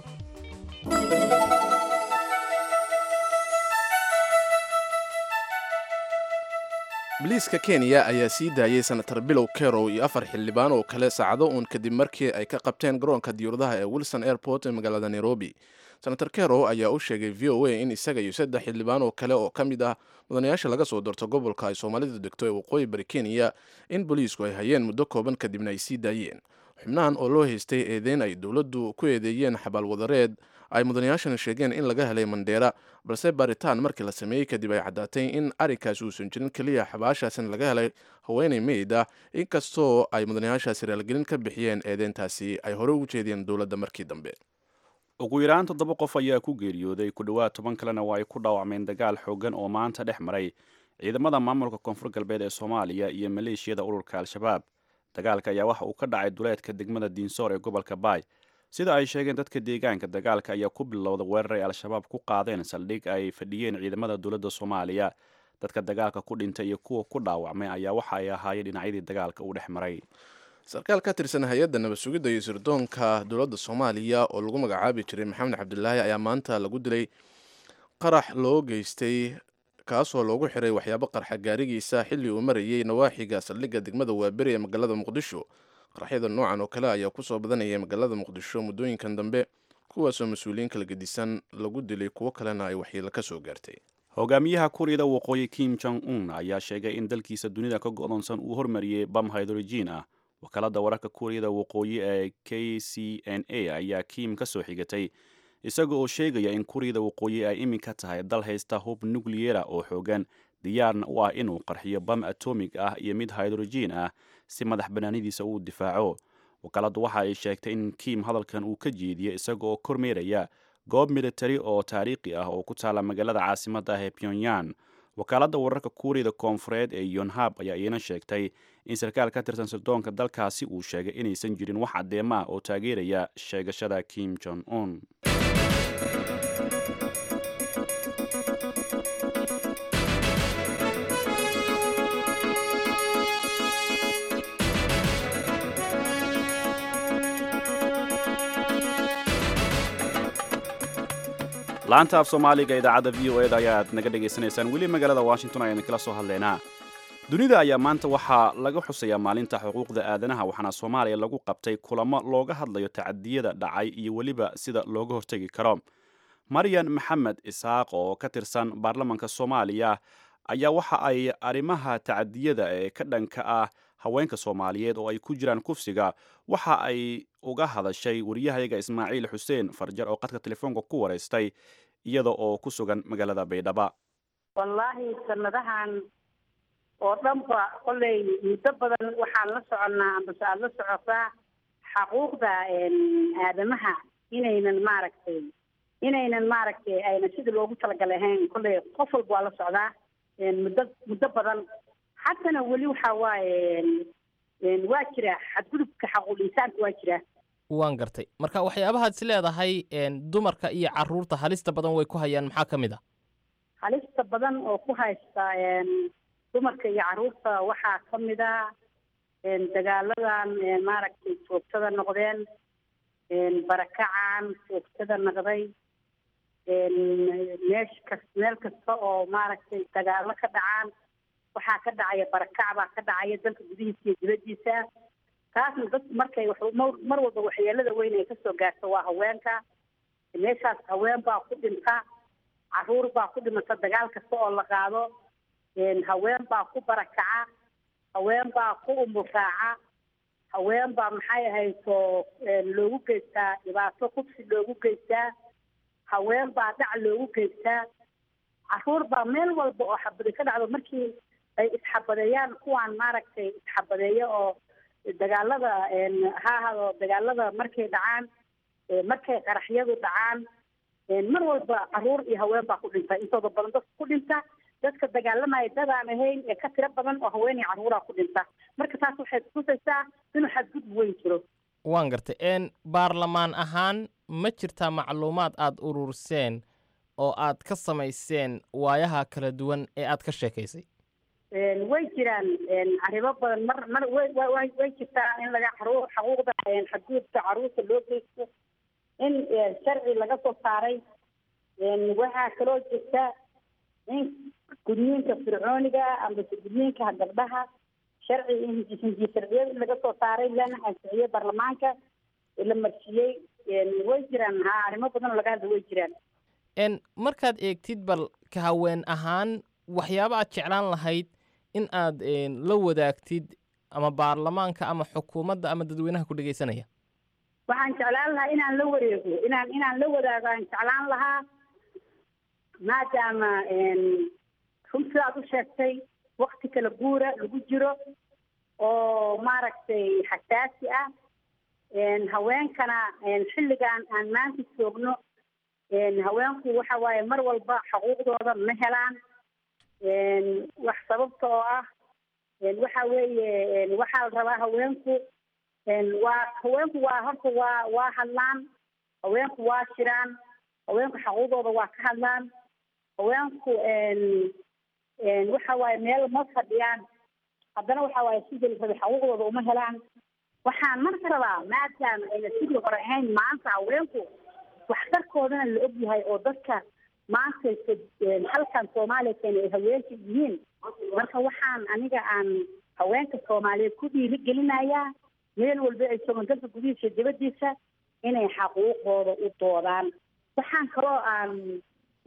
biliiska kenya ayaa sii daayey senatar bilow kerow iyo afar xildhibaan oo kale saacado uun kadib markii ay ka qabteen garoonka diyuuradaha ee wilson airport ee magaalada nairobi senator kerow ayaa u sheegay v o a in isaga iyo saddex xildhibaan oo kale oo ka mid ah mudanayaasha laga soo doorto gobolka ay soomaalidu degto ee waqooyi bari kenya in booliisku ay hayeen muddo kooban kadibna ay sii daayeen xubnahan oo loo haystay eedeyn ay dowladdu ku eedeeyeen xabaalwadareed ay mudanayaashana sheegeen in laga helay mandheera balse baaritaan markii la sameeyey kadib ay caddaatay in arrinkaasi uusan jirin keliya xabaashaasina laga helay haweenay meyd ah inkastoo ay mudanayaashaasi raalgelin ka bixiyeen eedeyntaasi ay hore ugu jeediyeen dowladda markii dambe ugu yaraan toddoba qof ayaa ku geeriyooday ku dhowaad toban kalena waa ay ku dhaawacmeen dagaal xooggan oo maanta dhex maray ciidamada maamulka koonfur galbeed ee soomaaliya iyo maleeshiyada ururka al-shabaab dagaalka ayaa waxa uu ka dhacay duleedka degmada diinsoor ee gobolka baay sida ay sheegeen dadka deegaanka dagaalka ayaa ku bilowda weerar ay al-shabaab ku qaadeen saldhig ay fadhiyeen ciidamada dowladda soomaaliya dadka dagaalka ku dhintay iyo kuwa ku dhaawacmay ayaa waxa ay ahaayeen dhinacyadii dagaalka uu dhex maray sarkaal ka tirsan hay-adda nabad sugidda iyo sirdoonka dowladda soomaaliya oo lagu magacaabi jiray maxamed cabdilaahi ayaa maanta lagu dilay qarax loo geystay kaasoo loogu xiray waxyaabo qarxa gaarigiisa xilli uu marayay nawaaxiga saldhigga degmada waaberi ee magaalada muqdisho qaraxyada noocan oo kale ayaa kusoo badanayay magaalada muqdisho muddooyinkan dambe kuwaasoo mas-uuliyiin kala gedisan lagu dilay kuwo kalena ay waxyeelo ka soo gaartay hogaamiyaha kuuriyada waqooyi kim jong un ayaa sheegay in dalkiisa dunida ka go'doonsan uu hormariyey bam hydrogen ah wakaalada wararka kuuriyada waqooyi ee k c n a ayaa kim ka soo xigatay isaga oo sheegaya in kuuriyada waqooyi ay iminka tahay dal haysta hub nukliyera oo xoogan diyaarna u ah inuu qarxiyo bam atomig ah iyo mid hydrogen ah si madax banaanidiisa uu difaaco wakaaladu waxa ay sheegtay in kim hadalkan uu ka jeediyo isaga oo kormeeraya goob militari oo taariikhi ah oo ku taala magaalada caasimadda ah ee pyongyang wakaaladda wararka kuuriyada koonfureed ee yonhab ayaa iina sheegtay in sarkaal ka tirsan sirdoonka dalkaasi uu sheegay inaysan jirin wax caddeemo ah oo taageeraya sheegashada kim jong un laanta af soomaaliga idaacadda v o eda ayaad naga dhegaysanaysaan weli magaalada washington ayaan kala soo hadlaynaa dunida ayaa maanta waxaa laga xusayaa maalinta xuquuqda aadanaha waxaana soomaaliya lagu qabtay kulamo looga hadlayo tacadiyada dhacay iyo weliba sida looga hortegi karo maryan maxamed isaaq oo ka tirsan baarlamanka soomaaliya ayaa waxa ay arrimaha tacadiyada ee ka dhanka ah haweenka soomaaliyeed oo ay ku jiraan kufsiga waxa ay uga hadashay wariyahayaga ismaaciil xuseen farjar oo qadka telefoonka ku waraystay iyada oo ku sugan magaalada baydhaba wallaahi sanadahan oo dhanba kolley muddo badan waxaan la soconnaa ambase aada la socotaa xaquuqda aadamaha inaynan maaragtay inaynan maaragtay ayna sidii loogu talagalay ahayn kolley qof walba waa la socdaa muddo muddo badan haddana weli waxa waaye waa jira xadgudubka xaquul insaanka waa jira waan gartay marka waxyaabahaad is leedahay dumarka iyo caruurta halista badan way ku hayaan maxaa ka mid a halista badan oo ku haysta dumarka iyo caruurta waxaa ka mid a dagaaladan maaragtay joogtada noqdeen barakacan joogtada noqday meesh kas meel kasta oo maaragtay dagaalo ka dhacaan waxaa ka dhacaya barakac baa ka dhacaya dalka gudihiisa iyo dibaddiisa taasna dadku markay mar walba waxyeelada weyn ay kasoo gaarto waa haweenka meeshaas haween baa ku dhinta caruur baa ku dhimata dagaal kasta oo la qaado haween baa ku barakaca haween baa ku umuraaca haween baa maxay ahayto loogu geystaa dhibaato kufsi loogu geystaa haween baa dhac loogu geystaa caruur baa meel walba oo xabadi ka dhacdo markii ay isxabadeeyaan kuwaan maaragtay isxabadeeya oo dagaalada ha ahado dagaalada markay dhacaan markay qaraxyadu dhacaan mar walba caruur iyo haween baa ku dhinta intooda badan dadka ku dhinta dadka dagaalamaya dadaan ahayn ee ka tiro badan oo haween iyo caruuraa ku dhinta marka taas waxay tusaysaa inuu xadgudub weyn jiro waan gartay n baarlamaan ahaan ma jirtaa macluumaad aada ururseen oo aad ka samayseen waayaha kala duwan ee aad ka sheekaysay way jiraan arrimo badan mar mar way way way jirtaa in laga caruur xaquuqda xadgudubka caruurta loo geysto in sharci laga soo saaray waxaa kaloo jirta in gudniinka fircooniga ambase gudniinka gabdhaha sharci hindiye sharciyada in laga soo saaray lana ansixiyey baarlamaanka la marsiiyey way jiraan ha arrimo badan oo laga hadla way jiraan n markaad eegtid bal ka haween ahaan waxyaaba aad jeclaan lahayd in aad la wadaagtid ama baarlamaanka ama xukuumadda ama dadweynaha ku dhegaysanaya waxaan jeclaan lahaa inaan la wareego inaan inaan la wadaago aan jeclaan lahaa maadaama run sidaad u sheegtay wakti kala guura lagu jiro oo maaragtay xasaasi ah haweenkana xilligan aan maanta joogno haweenku waxa waaye mar walba xuquuqdooda ma helaan wax sababta oo ah waxa weeye waxaa la rabaa haweenku waa haweenku waa horta waa waa hadlaan haweenku waa jiraan haweenku xaquuqdooda waa ka hadlaan haweenku waxa waaye meel ma fadhiyaan haddana waxa waaye sidii la rabay xaquuqdooda uma helaan waxaan marka rabaa maadaama ayna sidii hore ahayn maanta haweenku waxtarkoodana la og yahay oo dadka maanta halkan soomaaliya keena ay haweenka yihiin marka waxaan aniga aan haweenka soomaaliyeed ku dhiirigelinayaa meel walba ay joogaan dalka gudihiisa iyo dibadiisa inay xaquuqdooda u doodaan waxaan kaloo aan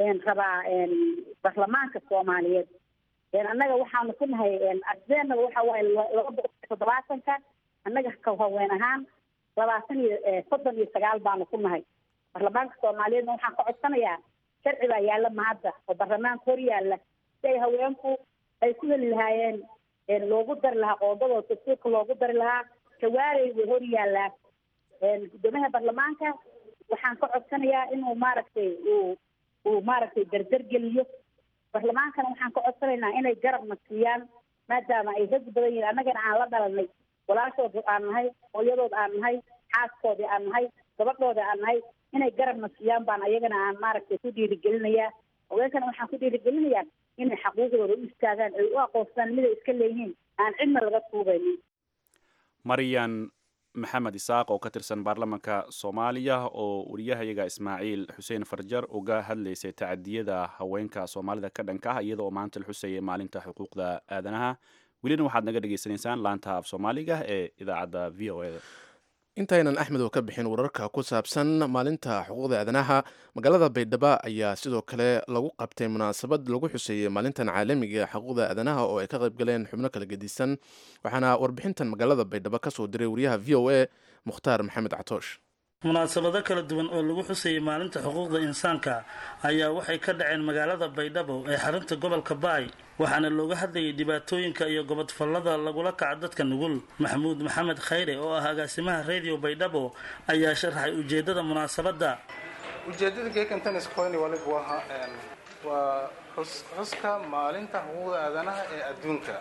rabaa baarlamaanka soomaaliyeed annaga waxaanu ku nahay ardeenaba waxa waaye laba boqol iyo toddobaatanka annaga ka haween ahaan labaatan iyo soddon iyo sagaal baanu ku nahay baarlamaanka soomaaliyeedna waxaan ka codsanayaa sharci baa yaalla mahadda oo baarlamaanka hor yaalla si ay haweenku ay ku heli lahaayeen loogu dari lahaa qoodadoo dastuurka loogu dari lahaa jawaarey way hor yaallaa guddoomiyaha baarlamaanka waxaan ka codsanayaa inuu maaragtay uu uu maaragtay dardar geliyo baarlamaankana waxaan ka codsanaynaa inay garabna siiyaan maadaama ay rag badan yihiin annagana aan la dhalanay walaashood aan nahay hooyadood aan nahay xaaskoodii aan nahay gabadhoodii aan nahay inay garabna siiyaan baan ayagana aan maaragtay ku dhiirigelinayaa haweenkana waxaan ku dhiirigelinayaa inay xaquuqdooda u istaagaan ay u aqoonstaan miday iska leeyihiin aan cidna laga tuugaynin maryan maxamed isaaq oo ka tirsan baarlamanka soomaaliya oo wariyahayaga ismaaciil xuseen farjar uga hadlaysay tacadiyada haweenka soomaalida ka dhanka ah iyada oo maanta la xusayay maalinta xuquuqda aadanaha welina waxaad naga dhagaysanaysaan laanta af soomaaliga ee idaacadda v o eda intaynan axmed oo ka bixin wararka ku saabsan maalinta xuquuqda aadanaha magaalada baydhabo ayaa sidoo kale lagu qabtay munaasabad lagu xuseeyey maalintan caalamiga xuquuqda aadanaha oo ay ka qayb galeen xubno kala gedisan waxaana warbixintan magaalada baydhabo ka soo diray wariyaha v o a mukhtaar maxamed catoosh munaasabado kala duwan oo lagu xusayey maalinta xuquuqda insaanka ayaa waxay ka dhaceen magaalada baydhabo ee xarunta gobolka baay waxaana looga hadlayay dhibaatooyinka iyo gobodfallada lagula kaco dadka nugul maxamuud maxamed khayre oo ah agaasimaha radio baydhabo ayaa sharaxay ujeedada munaasabadda ujeedada geekantanis qoyni waliba waha waa xuska maalinta xuquuqda aadanaha ee adduunka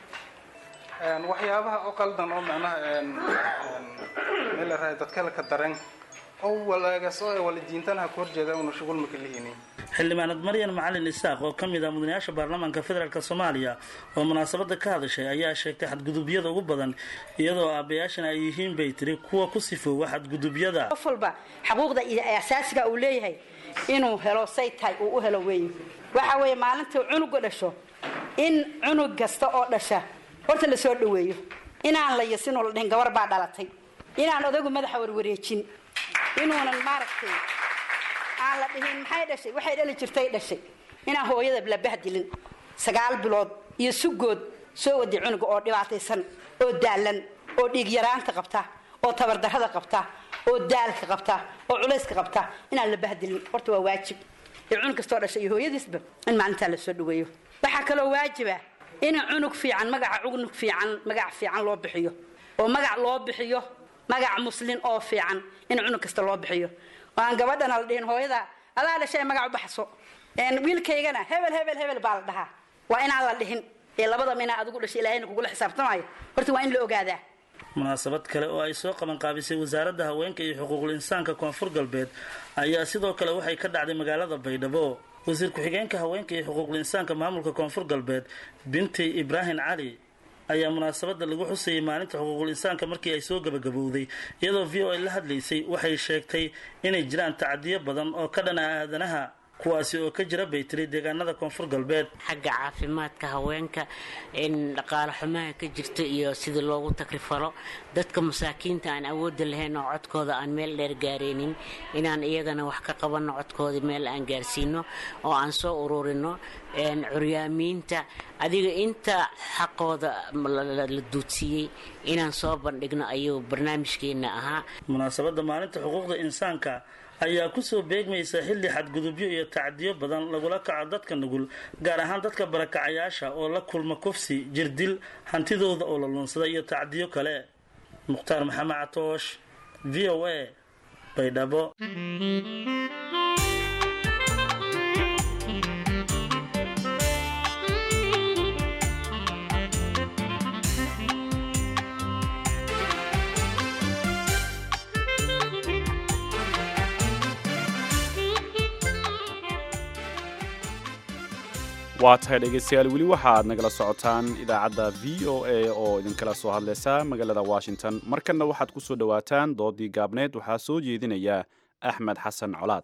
waxyaabaha oo qaldan oo macnaha meelarahay dadkale ka dareen oo walaagas oo ay walidiintanaha ku horjeeda una shughul maka lihini xildhibaanad maryan macalin isaaq oo ka mid ah mudanayaasha baarlamaanka federaalk soomaaliya oo munaasabada ka hadashay ayaa sheegtay xadgudubyada ugu badan iyadoo aabayaashana ay yihiin bay tiri kuwa ku sifoowa xadgudubyada qof walba xaquuqda iyo asaasiga uu leeyahay inuu helo say tahay uu u helo weeye waxa weeye maalinta cunuga dhasho in cunug kasta oo dhasha horta la soo dhaweeyo inaan la yasinoo la dhihin gabar baa dhalatay inaan odagu madaxa warwareejin inuunan maaragtay aan la dhihin maxay dhashay waxay dhali jirtay dhashay inaan hooyada la bahdilin sagaal bilood iyo sugood soo waday cunuga oo dhibaataysan oo daalan oo dhiig yaraanta qabta oo tabardarrada qabta oo daalka qabta oo culayska qabta inaan la bahdilin horta waa waajib ee cunug kastoo dhashay iyo hooyadiisba in maalintaa la soo dhaweeyo waxaa kaloo waajiba in cunug fiican magaca cunug fiican magac fiican loo bixiyo oo magac loo bixiyo magac muslin oo fiican in cunug kasta loo bixiyo oo aan gabadhana la dhihin hooyada adaa dhashay magac u baxso wiilkaygana hebel hebel hebel baa la dhahaa waa inaan la dhihin ee labadaba inaa adigu dhashay ilaahayna kugula xisaabtamayo horta waa in la ogaadaa munaasabad kale oo ay soo qabanqaabisay wasaaradda haweenka iyo xuquuqul insaanka koonfur galbeed ayaa sidoo kale waxay ka dhacday magaalada baydhabo wasiir ku-xigeenka haweenka iyo xuquuqul insaanka maamulka koonfur galbeed binti ibraahim cali ayaa munaasabada lagu xusayay maalinta xuquuqul insaanka markii ay soo gabagabowday iyadoo v o a la hadlaysay waxay sheegtay inay jiraan tacadiyo badan oo ka dhana aadanaha kuwaasi oo ka jira bay tiri deegaanada koonfur galbeed xagga caafimaadka haweenka in dhaqaale xumaha ka jirta iyo sidii loogu takrifalo dadka masaakiinta aan awoodda lahayn oo codkooda aan meel dheer gaaraynin inaan iyagana wax ka qabanno codkooda meel aan gaarsiino oo aan soo ururino curyaamiinta adiga inta xaqooda la duudsiiyey inaan soo bandhigno ayuu barnaamijkeena ahaa munaasabadda maalinta xuquuqda insaanka ayaa kusoo beegmaysa xilli xadgudubyo iyo tacdiyo badan lagula kaco dadka nugul gaar ahaan dadka barakacayaasha oo la kulma kufsi jirdil hantidooda oo la luunsada iyo tacdiyo kale mukhtaar maxamed catoosh v o a baydhabo waa tahay dhegaystayaal weli waxaaad nagala socotaan idaacadda v o a oo idinkala soo hadlaysa magaalada washington markanna waxaad ku soo dhowaataan doodii gaabneed waxaa soo jeedinaya axmed xasan colaad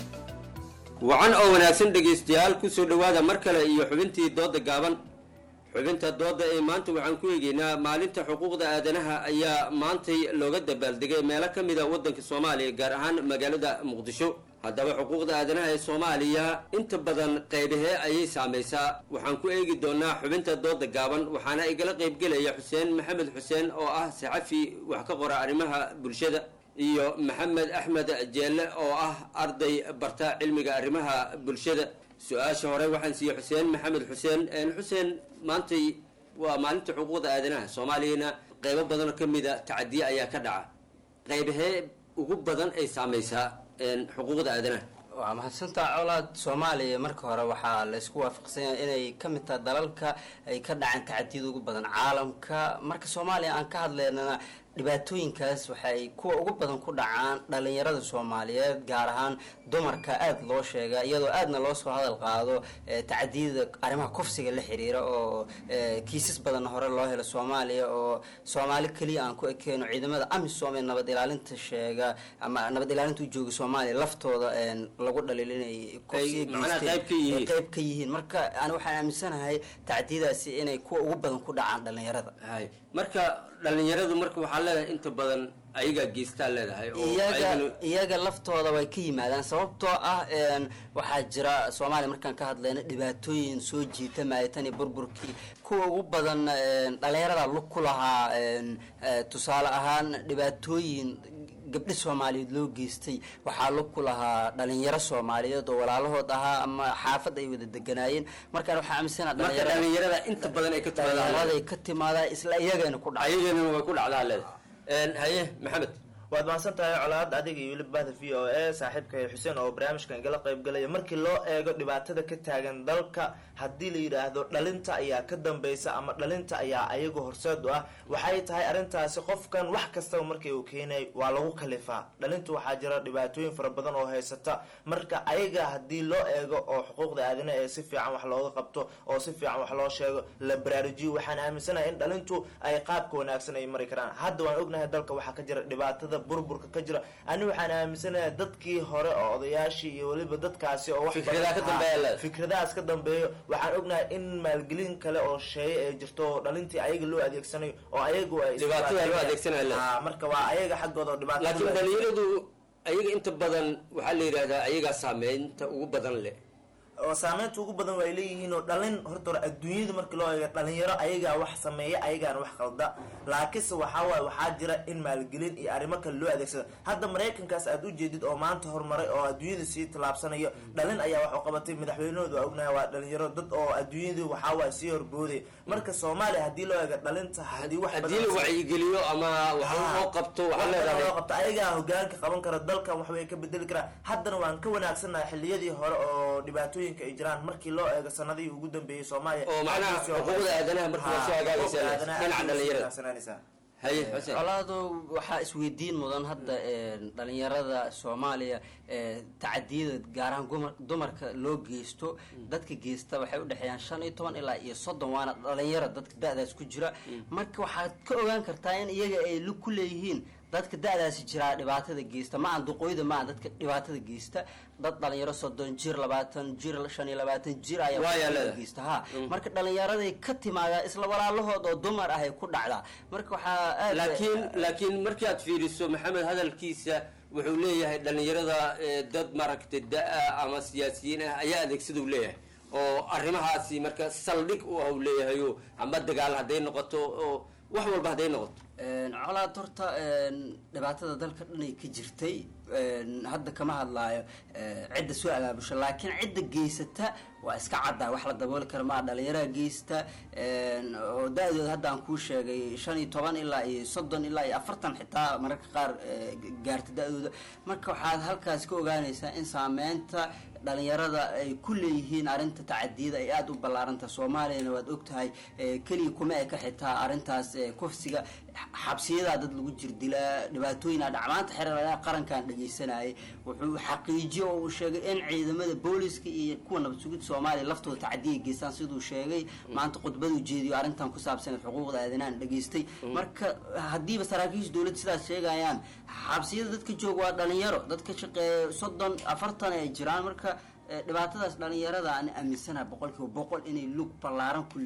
wacan oo wanaagsan dhegaystayaal ku soo dhowaada mar kale iyo xubintii doodda gaaban xubinta dooda ee maanta waxaan ku eegeynaa maalinta xuquuqda aadanaha ayaa maantay looga dabaaldegay meelo ka mid a waddanka soomaaliya gaar ahaan magaalada muqdisho haddaba xuquuqda aadanaha ee soomaaliya inta badan qaybahee ayay saamaysaa waxaan ku eegi doonaa xubinta dooda gaaban waxaana igala qaybgelaya xuseen maxamed xuseen oo ah saxafi wax ka qora arrimaha bulshada iyo maxamed axmed jeelle oo ah arday barta cilmiga arrimaha bulshada su-aasha hore waxaan siiyey xuseen maxamed xuseen xuseen maantay waa maalinta xuquuqda aadanaha soomaaliyana qaybo badan oo ka mida tacadiye ayaa ka dhaca qaybahee ugu badan ay saamaysaa xuquuqda aadanaha waa mahadsantaa colaad soomaaliya marka hore waxaa la isku waafaqsanya inay ka mid tahay dalalka ay ka dhaceen tacadiyada ugu badan caalamka marka soomaaliya aan ka hadlaynana dhibaatooyinkaas waxay kuwa ugu badan ku dhacaan dhalinyarada soomaaliyeed gaar ahaan dumarka aada loo sheega iyadoo aadna loo soo hadal qaado tacadiyada arrimaha kufsiga la xiriira oo kiisas badan hore loo helo soomaaliya oo soomaali keliya aan ku ekeyno ciidamada amisom ee nabad ilaalinta sheega ama nabad ilaalinta u jooga soomaaliya laftooda lagu dhaliil inay qayb ka yihiin marka ani waxaan aaminsanahay tacdiyadaasi inay kuwa ugu badan ku dhacaan dhalinyarada marka dhalinyaradu marka waxaa leedahay inta badan ayagaa geystaa leedahay iyaga iyaga laftooda way ka yimaadaan sababtoo ah waxaa jira soomaaliya markaan ka hadlayna dhibaatooyin soo jiita maaytan iyo burburkii kuwa ugu badan dhalinyarada lug ku lahaa tusaale ahaan dhibaatooyin gabdho soomaaliyeed loo geystay waxaa lug ku lahaa dhalinyaro soomaaliyeed oo walaalahood ahaa ama xaafad ay wada deganaayeen markaan waxaa aaminsana dhalinyarada inta badan ay ka dhalinyaraday ka timaadaan isla iyagana ku dhacay ayagana way ku dhacdaa leedahay haye maxamed waad mahadsan tahay colaad adiga iyo weliba bahda v o a saaxiibka xuseen oo barnaamijkan igala qayb galaya markii loo eego dhibaatada ka taagan dalka haddii la yidhaahdo dhalinta ayaa ka dambeysa ama dhalinta ayaa ayagu horseed u ah waxay tahay arrintaasi qofkan wax kastaba markii uu keenay waa lagu kalifaa dhalintu waxaa jira dhibaatooyin fara badan oo haysata marka ayaga haddii loo eego oo xuquuqda aadana ee si fiican wax looga qabto oo si fiican wax loo sheego la baraarujiyo waxaan aaminsanahay in dhalintu ay qaabka wanaagsan ay mari karaan hadda waan ognahay dalka waxaa ka jira dhibaatada burburka ka jira ani waxaan aaminsanahay dadkii hore oo odayaashii iyo weliba dadkaasi oo fikradahaas ka dambeeyo waxaan ognahay in maalgelin kale oo sheeye ee jirto oo dhalintii ayaga loo adeegsanayo oo ayagu marka waa ayaga xaggooda oo dhibaato laakiin dhalinyaradu ayaga inta badan waxaa la yidhahdaa ayagaa saameynta ugu badan leh oo saameynta ugu badan way leeyihiin oo dhalin horta hore adduunyada markii loo eego dhalinyaro ayagaa wax sameeya ayagaana wax qalda laakiinse waxaa waaye waxaa jira in maalgelin iyo arrimo kale loo adeegsado hadda maraykankaas aad u jeedid oo maanta horumaray oo adduunyada sii tallaabsanayo dhalin ayaa wax u qabatay madaxweynahooda waa ognahay waa dhalinyaro dad oo adduunyadu waxaa waaye sii horbooday marka soomaaliya haddii loo eego dhalinta haddii wax haddii la wacyigeliyo ama wax loo qabto waxaa leedahay loo qabto ayagaa hogaanka qaban kara dalkan wax way ka bedeli karaa haddana waan ka wanaagsannahay xilliyadii hore oo dhibaatooyin ay jiraan markii loo eego sanadihii ugu dambeeyey soomaaliya oo macnaha xuquuqda aadanaha markii waa soo hagaagaysa dhinaca dhalinyarada haye xuseen colaado waxaa isweydiin mudan hadda dhalinyarada soomaaliya tacadiyada gaar ahaan dumarka loo geysto dadka geysta waxay udhexeeyaan shan iyo toban ilaa iyo soddon waana dhalinyaro dadka da-daas ku jira marka waxaad ka ogaan kartaa in iyaga ay lug ku leeyihiin dadka da-daasi jiraa dhibaatada geysta ma aan duqooyda ma aan dadka dhibaatada geysta dad dhalinyaro soddon jir labaatan jir shan iyo labaatan jir ayaa geysta ha marka dhalinyaraday ka timaadaa isla walaalahood oo dumar ah ay ku dhacdaa marka waxaa laakiin laakiin markii aad fiiriso maxamed hadalkiisa wuxuu leeyahay dhalinyarada dad maaragtay da-a ama siyaasiyiin ah ayaa adeegsadau leeyahay oo arrimahaasi marka saldhig u ah u leeyahayo ama dagaal hadday noqoto oo wax walba hadday noqoto colaad horta dhibaatada dalka dhanay ka jirtay hadda kama hadlaayo cidda soo abaabusha laakiin cidda geysata waa iska caddaa wax la dabooli kara maa dhalinyaraha geysta oo da-dooda hadda aan kuu sheegay shan iyo toban ilaa iyo soddon ilaa iyo afartan xitaa mararka qaar gaarta da-dooda marka waxaad halkaas ka ogaanaysaa in saameynta dhalinyarada ay ku leeyihiin arrinta tacadiyada ay aada u ballaaranta soomaaliyana waad ogtahay keliya kuma eka xitaa arrintaas kufsiga xabsiyadaa dad lagu jirdilaa dhibaatooyina dhacmaanta xereeraha qarankan dhegeysanayay wuxuu xaqiijiyo oo uu sheegay in ciidamada booliska iyo kuwa nabad sugidda soomaaliya laftooda tacadiya geystaan siduu sheegay maanta khudbaduu jeediyo arrintan ku saabsaneed xuquuqda aadanahan dhegeystay marka haddiiba saraakiisha dowladda sidaas sheegayaan xabsiyada dadka jooga waa dhalinyaro dadka shaqeeya soddon afartan ay jiraan marka dhibaatadaas dhalinyarada aan aaminsanaha boqolkiiba boqol inay lug ballaaran ku leeyihiin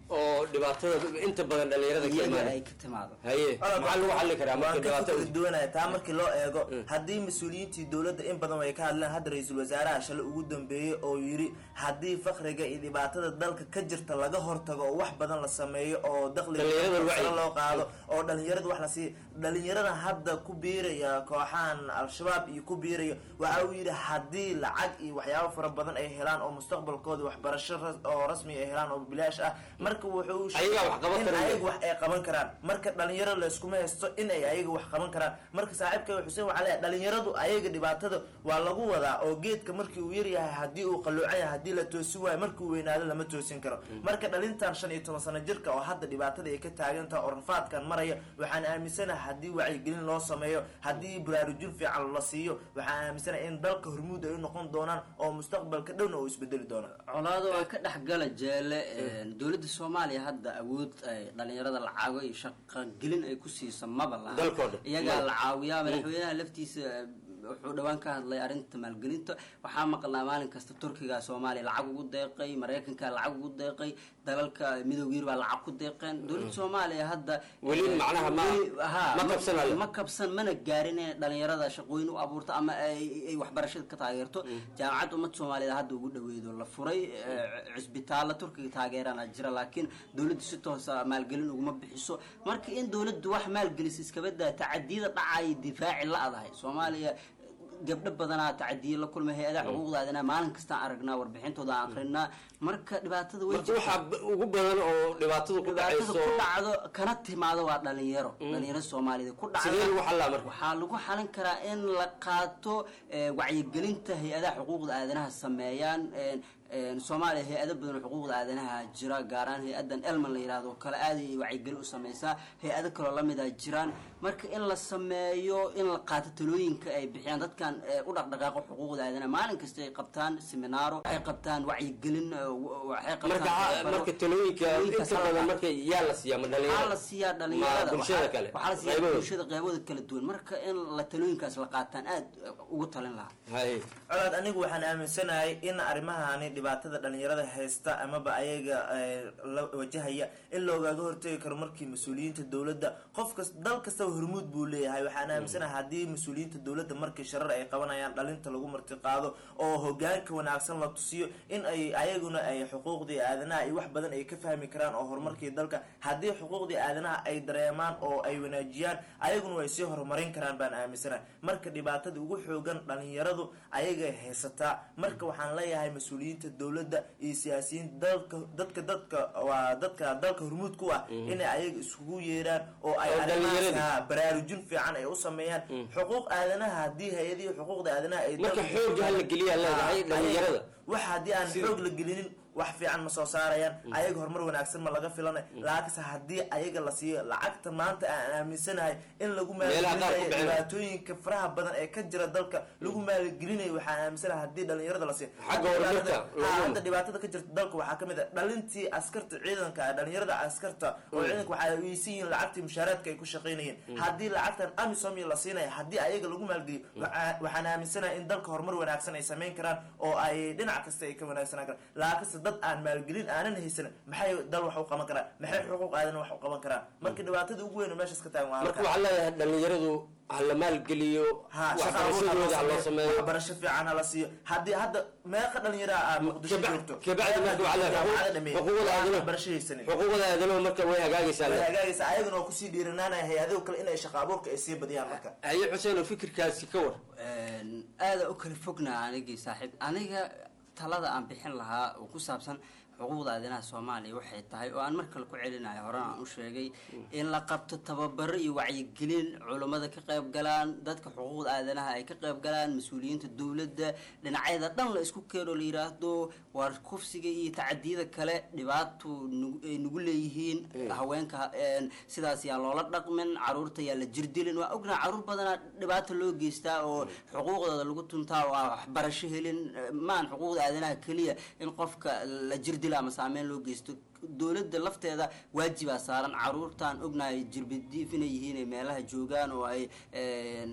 oo dhibaatada inta badan dhalinyarada ka iyaga imaanay ay ka timaado haye maxaa lagu xalli karaa marka waan ka dhibaatada fikri duwanaya taa markii loo eego haddii mas-uuliyiintii dowladda in badan way ka hadleen hadda ra-iisul wasaaraha shalay ugu dambeeyey oo yidhi haddii fakriga iyo dhibaatada dalka ka jirta laga hortago oo wax badan la sameeyo oo Dhalinyarada dakhliga wacyi. sare loo qaado oo dhalinyarada wax la siiyo dhalinyarada hadda ku biiraya kooxahan al-shabaab iyo ku biiraya waxa uu yidhi haddii lacag iyo waxyaabo fara badan ay helaan oo mustaqbalkooda waxbarasho ras- oo rasmi ay helaan oo bilaash ah marka wuxuu Ayagaa wax qaban in karaya. ayaga wax ay qaban karaan marka dhalinyaro layskuma haysto in ay ayaga wax qaban karaan marka saaxiibka xuseen waxaa leeyahay dhalinyaradu ayaga dhibaatada waa lagu wadaa oo geedka markii uu yaryahay haddii uu qaloocan yahay haddii la toosin waayo markii uu weynaado lama toosin karo marka dhalintan shan iyo toban sano jirka oo hadda dhibaatada ay ka taagan tahay oo rafaadkan maraya waxaan aaminsanahay haddii wacyigelin loo sameeyo haddii baraarujin fiican la siiyo waxaan aaminsanahay in dalka hormuud ay u noqon doonaan oo mustaqbalka dhowna uu isbedeli doono colaado waa ka dhexgala jeele dowladda soomaaliya hadda awood ay dhalinyarada lacago iyo shaqagelin ay ku siiso maba laha Dalkoo dhan. iyagaa Maba. la caawiyaa madaxweynaha laftiisa eh, wuxuu dhowaan ka hadlay arrinta maalgelinta waxaa maqlaa maalin kasta turkiga soomaaliya lacag ugu deeqay maraykanka lacag ugu deeqay dalalka midowga yurub baa lacag ku deeqeen dowladda soomaaliya hadda Weli eh, macnaha ma- weli- ha, ma kabsan alle. ma kabsan mana gaarin inay dhalinyarada shaqooyin u abuurto ama ay ay waxbarashada ka taageerto jaamacadda ummadda soomaaliyeed hadda ugu dhaweedo la furay eh, cisbitaalla turkiga taageerana jira laakiin dowladdu si toosa maalgelin uguma bixiso marka in dowladdu wax maalgelisa iskabadaa tacadiyada dhacaya difaaci la-dahay soomaaliya gabdho badanaa tacadiye la kulmay hay-adaha xuquuqdaadina maalin kastaan aragnaa warbixintooda aan akrinaa marka dhibaatada way marka waxaa b- ugu badan oo dhibaatadu ku dhibaatada dhacayso ku dhacdo kana timaado waa dhalinyaro dhalinyaro soomaaliyeed ku dhacdo Sidee lagu xallaa marka? waxaa lagu xalin karaa in la qaato eh, wacyigelinta hay-adaha xuquuqda aadanaha sameeyaan en- en soomaaliya hay-ado badan oo xuquuqda aadanaha jira gaaraan hay-adan elman la yihahdo oo kale aad ay wacyigelin u sameysaa hay-ado kaloo lamid a jiraan marka in la sameeyo in la qaato talooyinka ay bixiyaan dadkan eh, u dhaqdhaqaaqo xuquuqda aadanaha maalin kasta ay qabtaan seminaaro waxay qabtaan wacyigelin eh, w- waxay qabtaan marka tababaro. marka talooyinka Talooyinkaas inta la badan qaato. marka yaa la siiyaa ma waxaa la dhalinyarada siiyaa ma dhalinyarada bulshada waxaa- kale waxaa la siiyaa qaybahooda? bulshada qeybahooda kala duwan marka in la talooyinkaas la qaataan aad ugu talin lahaa haye colaad anigu waxaan aaminsanahay in arrimahani dhibaatada dhalinyarada haysta amaba ayaga eh, la wajahaya in loogaaga hortegi karo markii mas-uuliyiinta dowladda qof kas dal kastaba hormuud buu leeyahay waxaan aaminsanahay haddii mas-uuliyiinta dowladda markii sharar ay qabanayaan dhalinta lagu martiqaado oo hogaanka wanaagsan la tusiyo in ay ayaguna ay xuquuqdii aadanaha iyo wax badan ay ka fahmi karaan oo horumarkii dalka haddii xuquuqdii aadanaha ay dareemaan oo ay wanaajiyaan ayaguna way sii horumarin karaan baan aaminsanahay marka dhibaatada ugu xoogan dhalinyaradu ayagay haysataa marka waxaan leeyahay mas-uuliyiinta dowladda iyo siyaasiyiin dalka dadka dadka waa dadka dalka hormuud ku ah inay ayaga iskugu yeeraan oo ay Oo arrimahaas dhalinyarada. ha, baraarujin fiican ay u sameeyaan xuquuq aadanaha haddii hay-adihii xuquuqda aadanaha ay Marka dalka- xoogga ha la geliyaa leedahay Ha, dhalinyarada. wax haddii aan Sida- xoog la gelinin wax fiican ma soo saarayaan ayaga horumar wanaagsan ma laga filanay laakiinse haddii ayaga la siiyo lacagta maanta aan aaminsanahay in lagu Meelaha qaar ku maalgelinayo bixinayo. dhibaatooyinka faraha badan ee ka jira dalka lagu maalgelinayo waxaan aaminsanahay haddii dhalinyarada la siiyo Xagga horumarka Ha, loogu- hadda dhibaatada ka jirta dalka waxaa kamid ah dhalintii askarta ciidanka ah dhalinyarada askarta oo Mm. ciidanka waxay weysan yihiin lacagtii mushaaraadka ay ku shaqaynayeen Mm. haddii lacagtan amisom iyo la siinaya haddii ayaga lagu maalgeliyo waxaa- waxaan aaminsanahay in dalka horumar wanaagsan ay samayn karaan oo ay dhinac kasta ay ka wanaagsanaan karaan laakiinse dad aan maalgelin aanan haysan maxay dal wax u qaban karaan maxay xuquuq aadan wax u qaban karaan marka dhibaatada ugu weyn oo meeshaas ka taagan waa marka halkaa. waxaa leedahay dhalinyaradu ha la maalgeliyo Ha, shaqa abuur ha loo waxbarashadooda ha loo sameeyo waxbarasho fiican hala siiyo haddii hadda meeqa dhalinyara ah muqdisho joogto kabacdi marka waxaa leedahay jaamacada dhameeyey xuquuqda aan aadanaha waxbarasho haysanin xuquuqda aadanaha marka way hagaagaysaa way leedahay. hagaagaysa ayaguna oo kusii dhiiranaanaya hay-adaho kale inay shaqa abuurka ay sii badiyaan marka haye xuseen oo fikirkaasi ka war aada u kala fognaa anigii saaxiib aniga talada aan bixin lahaa oo ku saabsan xuquuqda aadanaha soomaaliya waxay tahay oo aan mar kale ku celinayo horena aan u sheegay in la qabto tababaro iyo wacyigelin culummada ka qayb galaan dadka xuquuqda aadanaha ay ka qayb galaan mas-uuliyiinta dowladda dhinacyada dhan la isku keeno la yiraahdo waar kufsiga iyo tacadiyada kale dhibaato nagu- ay nagu leeyihiin haweenka een, sidaas yaa loola dhaqmin caruurta yaa la jirdilin waa ognaha caruur badanaa dhibaato loo geystaa oo xuquuqdooda lagu tuntaa oo aan waxbarasho helin eh, maan xuquuqda aadanaha keliya in qofka la jirdilo ama saameyn loo geysto dowladda lafteeda waajibaa saaran caruurtaan ognahay jirbadiif inay yihiin ay meelaha joogaan oo ay een,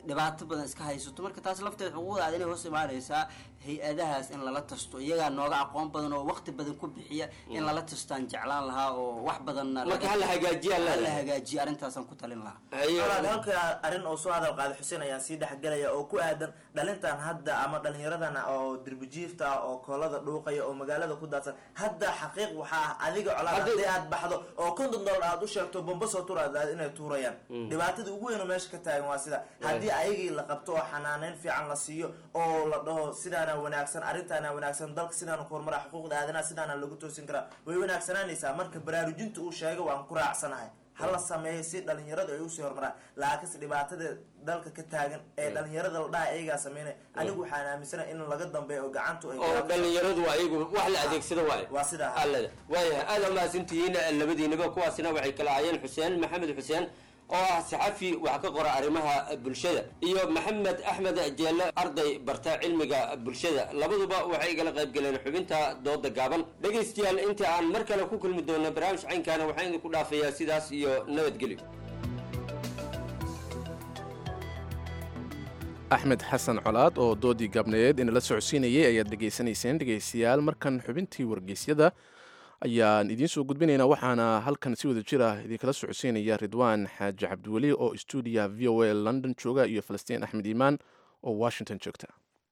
dhibaato badan iska haysato marka taas lafteed xuquuqdaada inay hoos imaanaysaa hay-adahaas in lala tasto iyagaa nooga aqoon badan oo waqti badan ku bixiya in lala tastaan jeclaan lahaa oo wax badanna Marka hala hagaajiyaa hala leedahay. hagaajiya arrintaasaan ku talin lahaa walaal halka arrin oo soo hadal qaada xuseen ayaan sii dhexgelaya oo ku aadan dhalintan hadda ama dhalinyaradan oo dirbijiifta ah oo koolada dhuuqaya oo magaalada ku daadsan hadda xaqiiq waxaa ah adiga colaad Hadda- haddii aad baxdo oo konton dollar aad u sheegto bomba soo turaad inay tuurayaan Mm. dhibaatada ugu weyn oo meesha ka taagan waa sida haddii ayagii la qabto oo xanaaneyn fiican la siiyo oo la dhaho sidaana wanaagsan arrintaana wanaagsan dalka sidaana ku horumara xuquuqda aadanaha sidaana lagu toosin karaa way wanaagsanaanaysaa marka baraarujinta uu sheegay waan ku raacsanahay hala sameeyo si dhalinyaradu ay usii horumaraan laakiinse dhibaatada dalka ka taagan ee dhalinyarada la dhaha ayagaa sameynay anigu waxaan aaminsanahay in laga dambeeyo oo gacantu ay oo dhalinyaradu waa iyagu wax la adeegsado waaye waa sidaa allada waayahay aada umahadsantihiin labadiinaba kuwaasina waxay kala ahaayeen xuseen maxamed xuseen oo ah saxafi wax ka qora arrimaha bulshada iyo maxamed axmed jeelle arday barta cilmiga bulshada labaduba waxay igala qayb galeen xubinta dooda gaaban dhegaystayaal inta aan mar kale ku kulmi doono barnaamij caynkaana waxaan idinku dhaafayaa sidaas iyo nabadgelyo axmed xasan colaad oo doodii gaabneed inala socodsiinayay ayaad dhegaysanayseen dhegaystayaal markan xubintii wargeysyada ayaan idiin soo gudbinaynaa waxaana halkan si wada jir ah idinkala socodsiinaya ridwaan xaaji cabdiweli oo stuudiyaha v o a london jooga iyo falastiin axmed iimaan oo washington joogta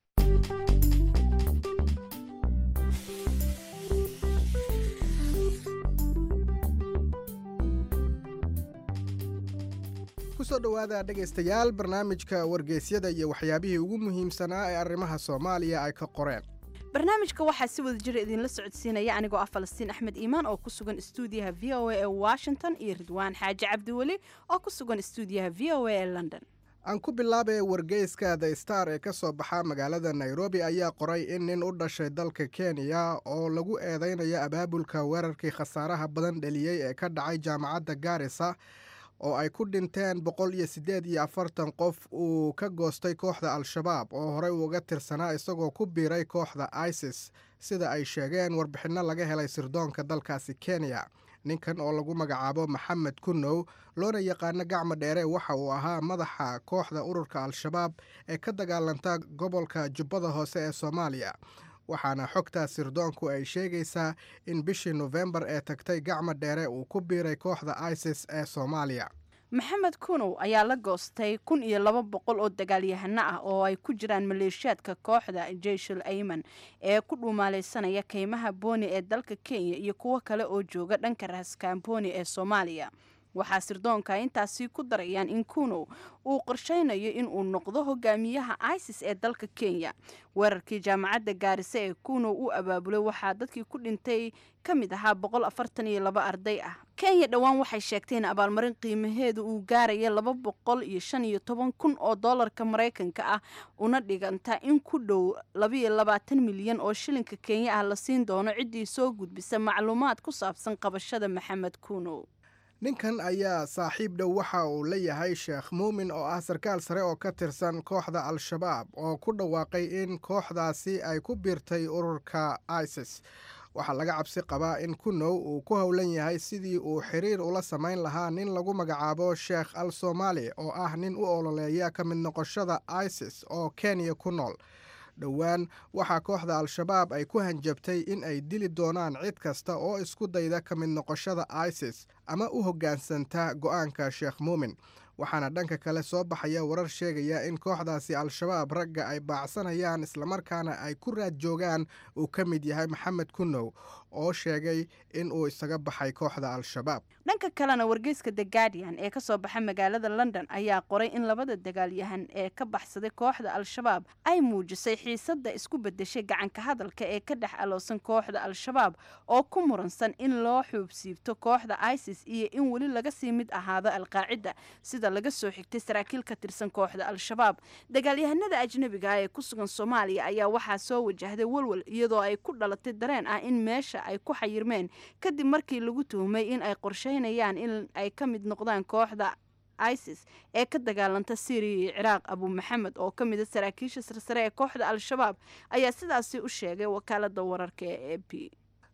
kusoo dhowaada dhegaystayaal barnaamijka wargeysyada iyo waxyaabihii ugu muhiimsanaa ee arrimaha soomaaliya ay ka qoreen barnaamijka waxaa si wada jira idinla socodsiinaya anigoo ah falastiin axmed iimaan oo ku sugan stuudiyaha v o a ee washington iyo ridwaan xaaji cabdiweli oo ku sugan stuudiyaha v o a ee london aan ku bilaabay wargeyska the star ee ka soo baxa magaalada nairobi ayaa qoray in nin u dhashay dalka kenya oo lagu eedeynayo abaabulka weerarkii khasaaraha badan dheliyey ee ka dhacay jaamacadda gaarisa oo ay ku dhinteen boqol iyo siddeed iyo afartan qof uu ka goostay kooxda al-shabaab oo horey uga tirsanaa isagoo ku biiray kooxda isis sida ay sheegeen warbixinno laga helay sirdoonka dalkaasi kenya ninkan oo lagu magacaabo maxamed kunow loona yaqaano gacmo dheere waxa uu ahaa madaxa kooxda ururka al-shabaab ee ka dagaalanta gobolka jubbada hoose ee soomaaliya waxaana xogtaa sirdoonku ay sheegaysaa in bishii nofembar ee tagtay gacmo dheere uu ku biiray kooxda isis ee soomaaliya maxamed kunow ayaa la goostay kun iyo laba boqol oo dagaalyahano ah oo ay ku jiraan maleeshiyaadka kooxda jeyshul ayman ee ku dhuumaaleysanaya keymaha booni ee dalka kenya iyo kuwo kale oo jooga dhanka raskaamboni ee soomaaliya waxaa sirdoonka intaasi ku darayaan in kunow uu qorsheynayo in uu noqdo hogaamiyaha isis ee dalka kenya weerarkii jaamacadda gaarisa ee kunow u abaabulay waxaa dadkii ku dhintay ka mid ahaa boqol afartan iyo laba arday ah kenya dhowaan waxay sheegtay in abaalmarin qiimaheedu uu gaaraya laba boqol iyo shan iyo toban kun oo doolarka maraykanka ah una dhiganta in ku dhow labaiyo labaatan milyan oo shilinka kenya ah la siin doono ciddii soo gudbisa macluumaad ku saabsan qabashada maxamed kunow ninkan ayaa saaxiib dhow waxa uu la yahay sheekh muumin oo ah sarkaal sare oo ka tirsan kooxda al-shabaab oo ku dhawaaqay in kooxdaasi ay ku biirtay ururka isis waxaa laga cabsi qabaa in kunow uu ku howlan yahay sidii uu xiriir ula samayn lahaa nin lagu magacaabo sheekh al soomaali oo ah nin u ololeeya ka mid noqoshada isis oo kenya ku nool dhowaan waxaa kooxda al-shabaab ay ku hanjabtay in ay dili doonaan cid kasta oo isku dayda ka mid noqoshada isis ama u hoggaansanta go'aanka sheekh muumin waxaana dhanka kale soo baxaya warar sheegaya in kooxdaasi al-shabaab ragga ay baacsanayaan islamarkaana ay ku raad joogaan uu ka mid yahay maxamed kunow oo sheegay in uu isaga baxay kooxda al-shabaab dhanka kalena wargeyska the guardian ee kasoo baxa magaalada london ayaa qoray in labada dagaalyahan ee ka baxsaday kooxda al-shabaab ay muujisay xiisada isku bedeshay gacanka hadalka ee ka dhex aloosan kooxda al-shabaab oo ku muransan in loo xuubsiibto kooxda isis iyo in weli laga sii mid ahaado alqaacida sida laga soo xigtay saraakiil ka tirsan kooxda al-shabaab dagaalyahanada ajnabiga ah ee ku sugan soomaaliya ayaa waxaa soo wajahday walwal iyadoo ay ku dhalatay dareen ah in meesha ay ku xayirmeen kadib markii lagu tuhumay in ay qorsheynayaan in ay ka mid noqdaan kooxda isis ee ka dagaalanta syriya iyo ciraaq abu maxamed oo ka mid a saraakiisha sarsare ee kooxda al-shabaab ayaa sidaasi u sheegay wakaalada wararka ee a b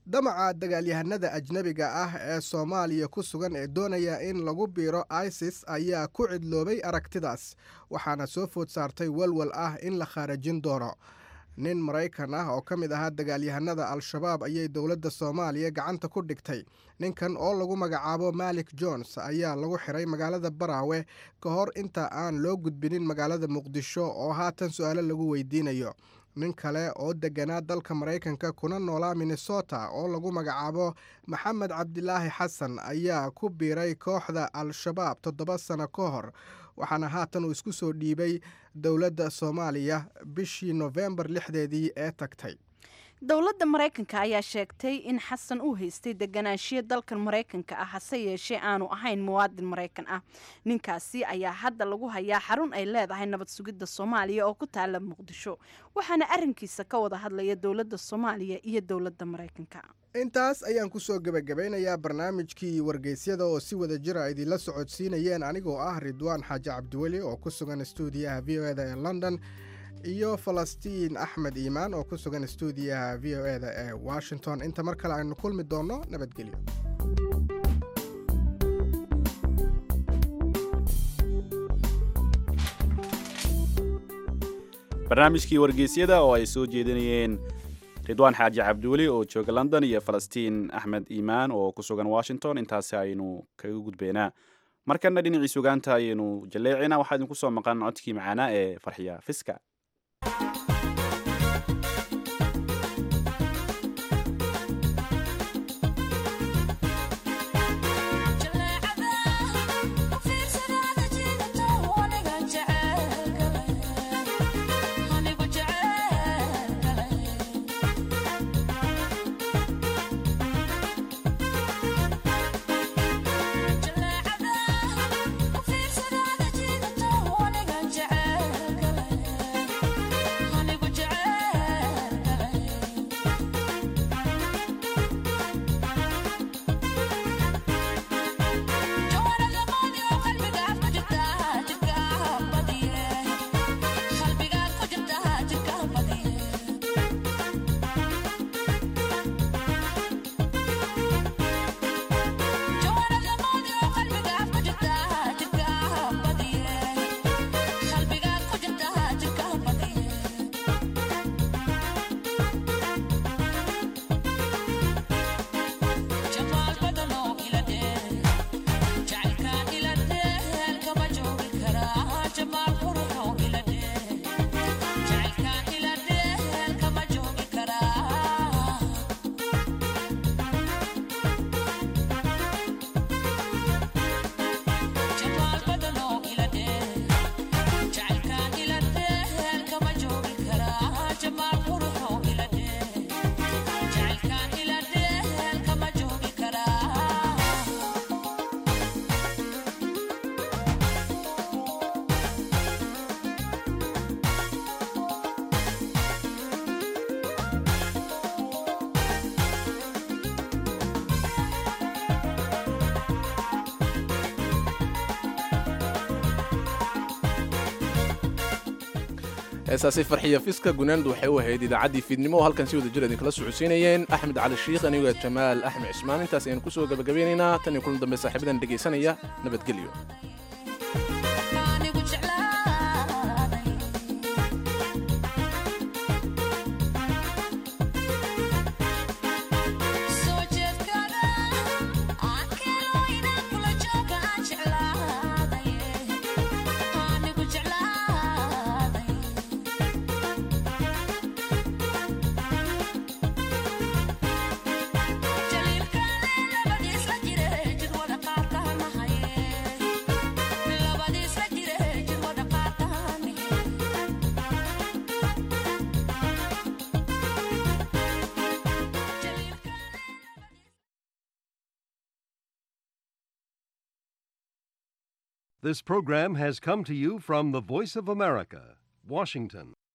damaca dagaalyahanada ajnebiga ah ee soomaaliya ku sugan ee doonaya in lagu biiro isis ayaa ku cidloobay aragtidaas waxaana soo food saartay walwal ah in la khaarajin doono nin maraykan ah oo ka mid ahaa dagaalyahanada al-shabaab ayay dowladda soomaaliya gacanta ku dhigtay ninkan oo lagu magacaabo malik jones ayaa lagu xiray magaalada baraawe ka hor inta aan loo gudbinin magaalada muqdisho oo haatan su-aalo lagu weydiinayo nin kale oo deganaa dalka maraykanka kuna noolaa minnesota oo lagu magacaabo maxamed cabdilaahi xasan ayaa ku biiray kooxda al-shabaab toddoba sano ka hor waxaana haatan uu isku soo dhiibay dowladda soomaaliya bishii nofembar lixdeedii ee tagtay dowladda maraykanka ayaa sheegtay in xasan uu haystay deganaanshiya dalkan maraykanka ah hase yeeshee aanu ahayn muwaadin maraykan ah ninkaasi ayaa hadda lagu hayaa xarun ay leedahay nabad sugidda soomaaliya oo ku taala muqdisho waxaana arrinkiisa ka wada hadlaya dowladda soomaaliya iyo dowladda maraykanka intaas ayaan kusoo gebagabeynayaa barnaamijkii wargeysyada oo si wada jira idinla socodsiinayeen anigoo ah ridwaan xaaji cabdiweli oo ku sugan stuudiyaha v o eda ee london iyo falastiin axmed iimaan oo ku sugan stuudiyaha v o eda ee washington inta mar kale aynu kulmi doonno nabadgelyo barnaamijkii wargeysyada oo ay soo jeedinayeen ridwaan xaaji cabdiweli oo jooga london iyo falastiin axmed iimaan oo ku sugan washington intaasi aynu kaga gudbeynaa markana dhinacii sugaanta ayaynu jaleecina waxaa idinku soo maqan codkii macaanaa ee farxiya fiska heesaasi farxiya fiska gunaandu waxay u ahayd idaacaddii fiidnimo oo halkan si wada jir idinkala socodsiinayeen axmed cali shiikh anigo jamaal axmed cismaan intaas ayaan kusoo gabagabeynaynaa tan iyo kulan dambe saaxiibadan dhegaysanaya nabadgelyo This program has come to you from the Voice of America, Washington.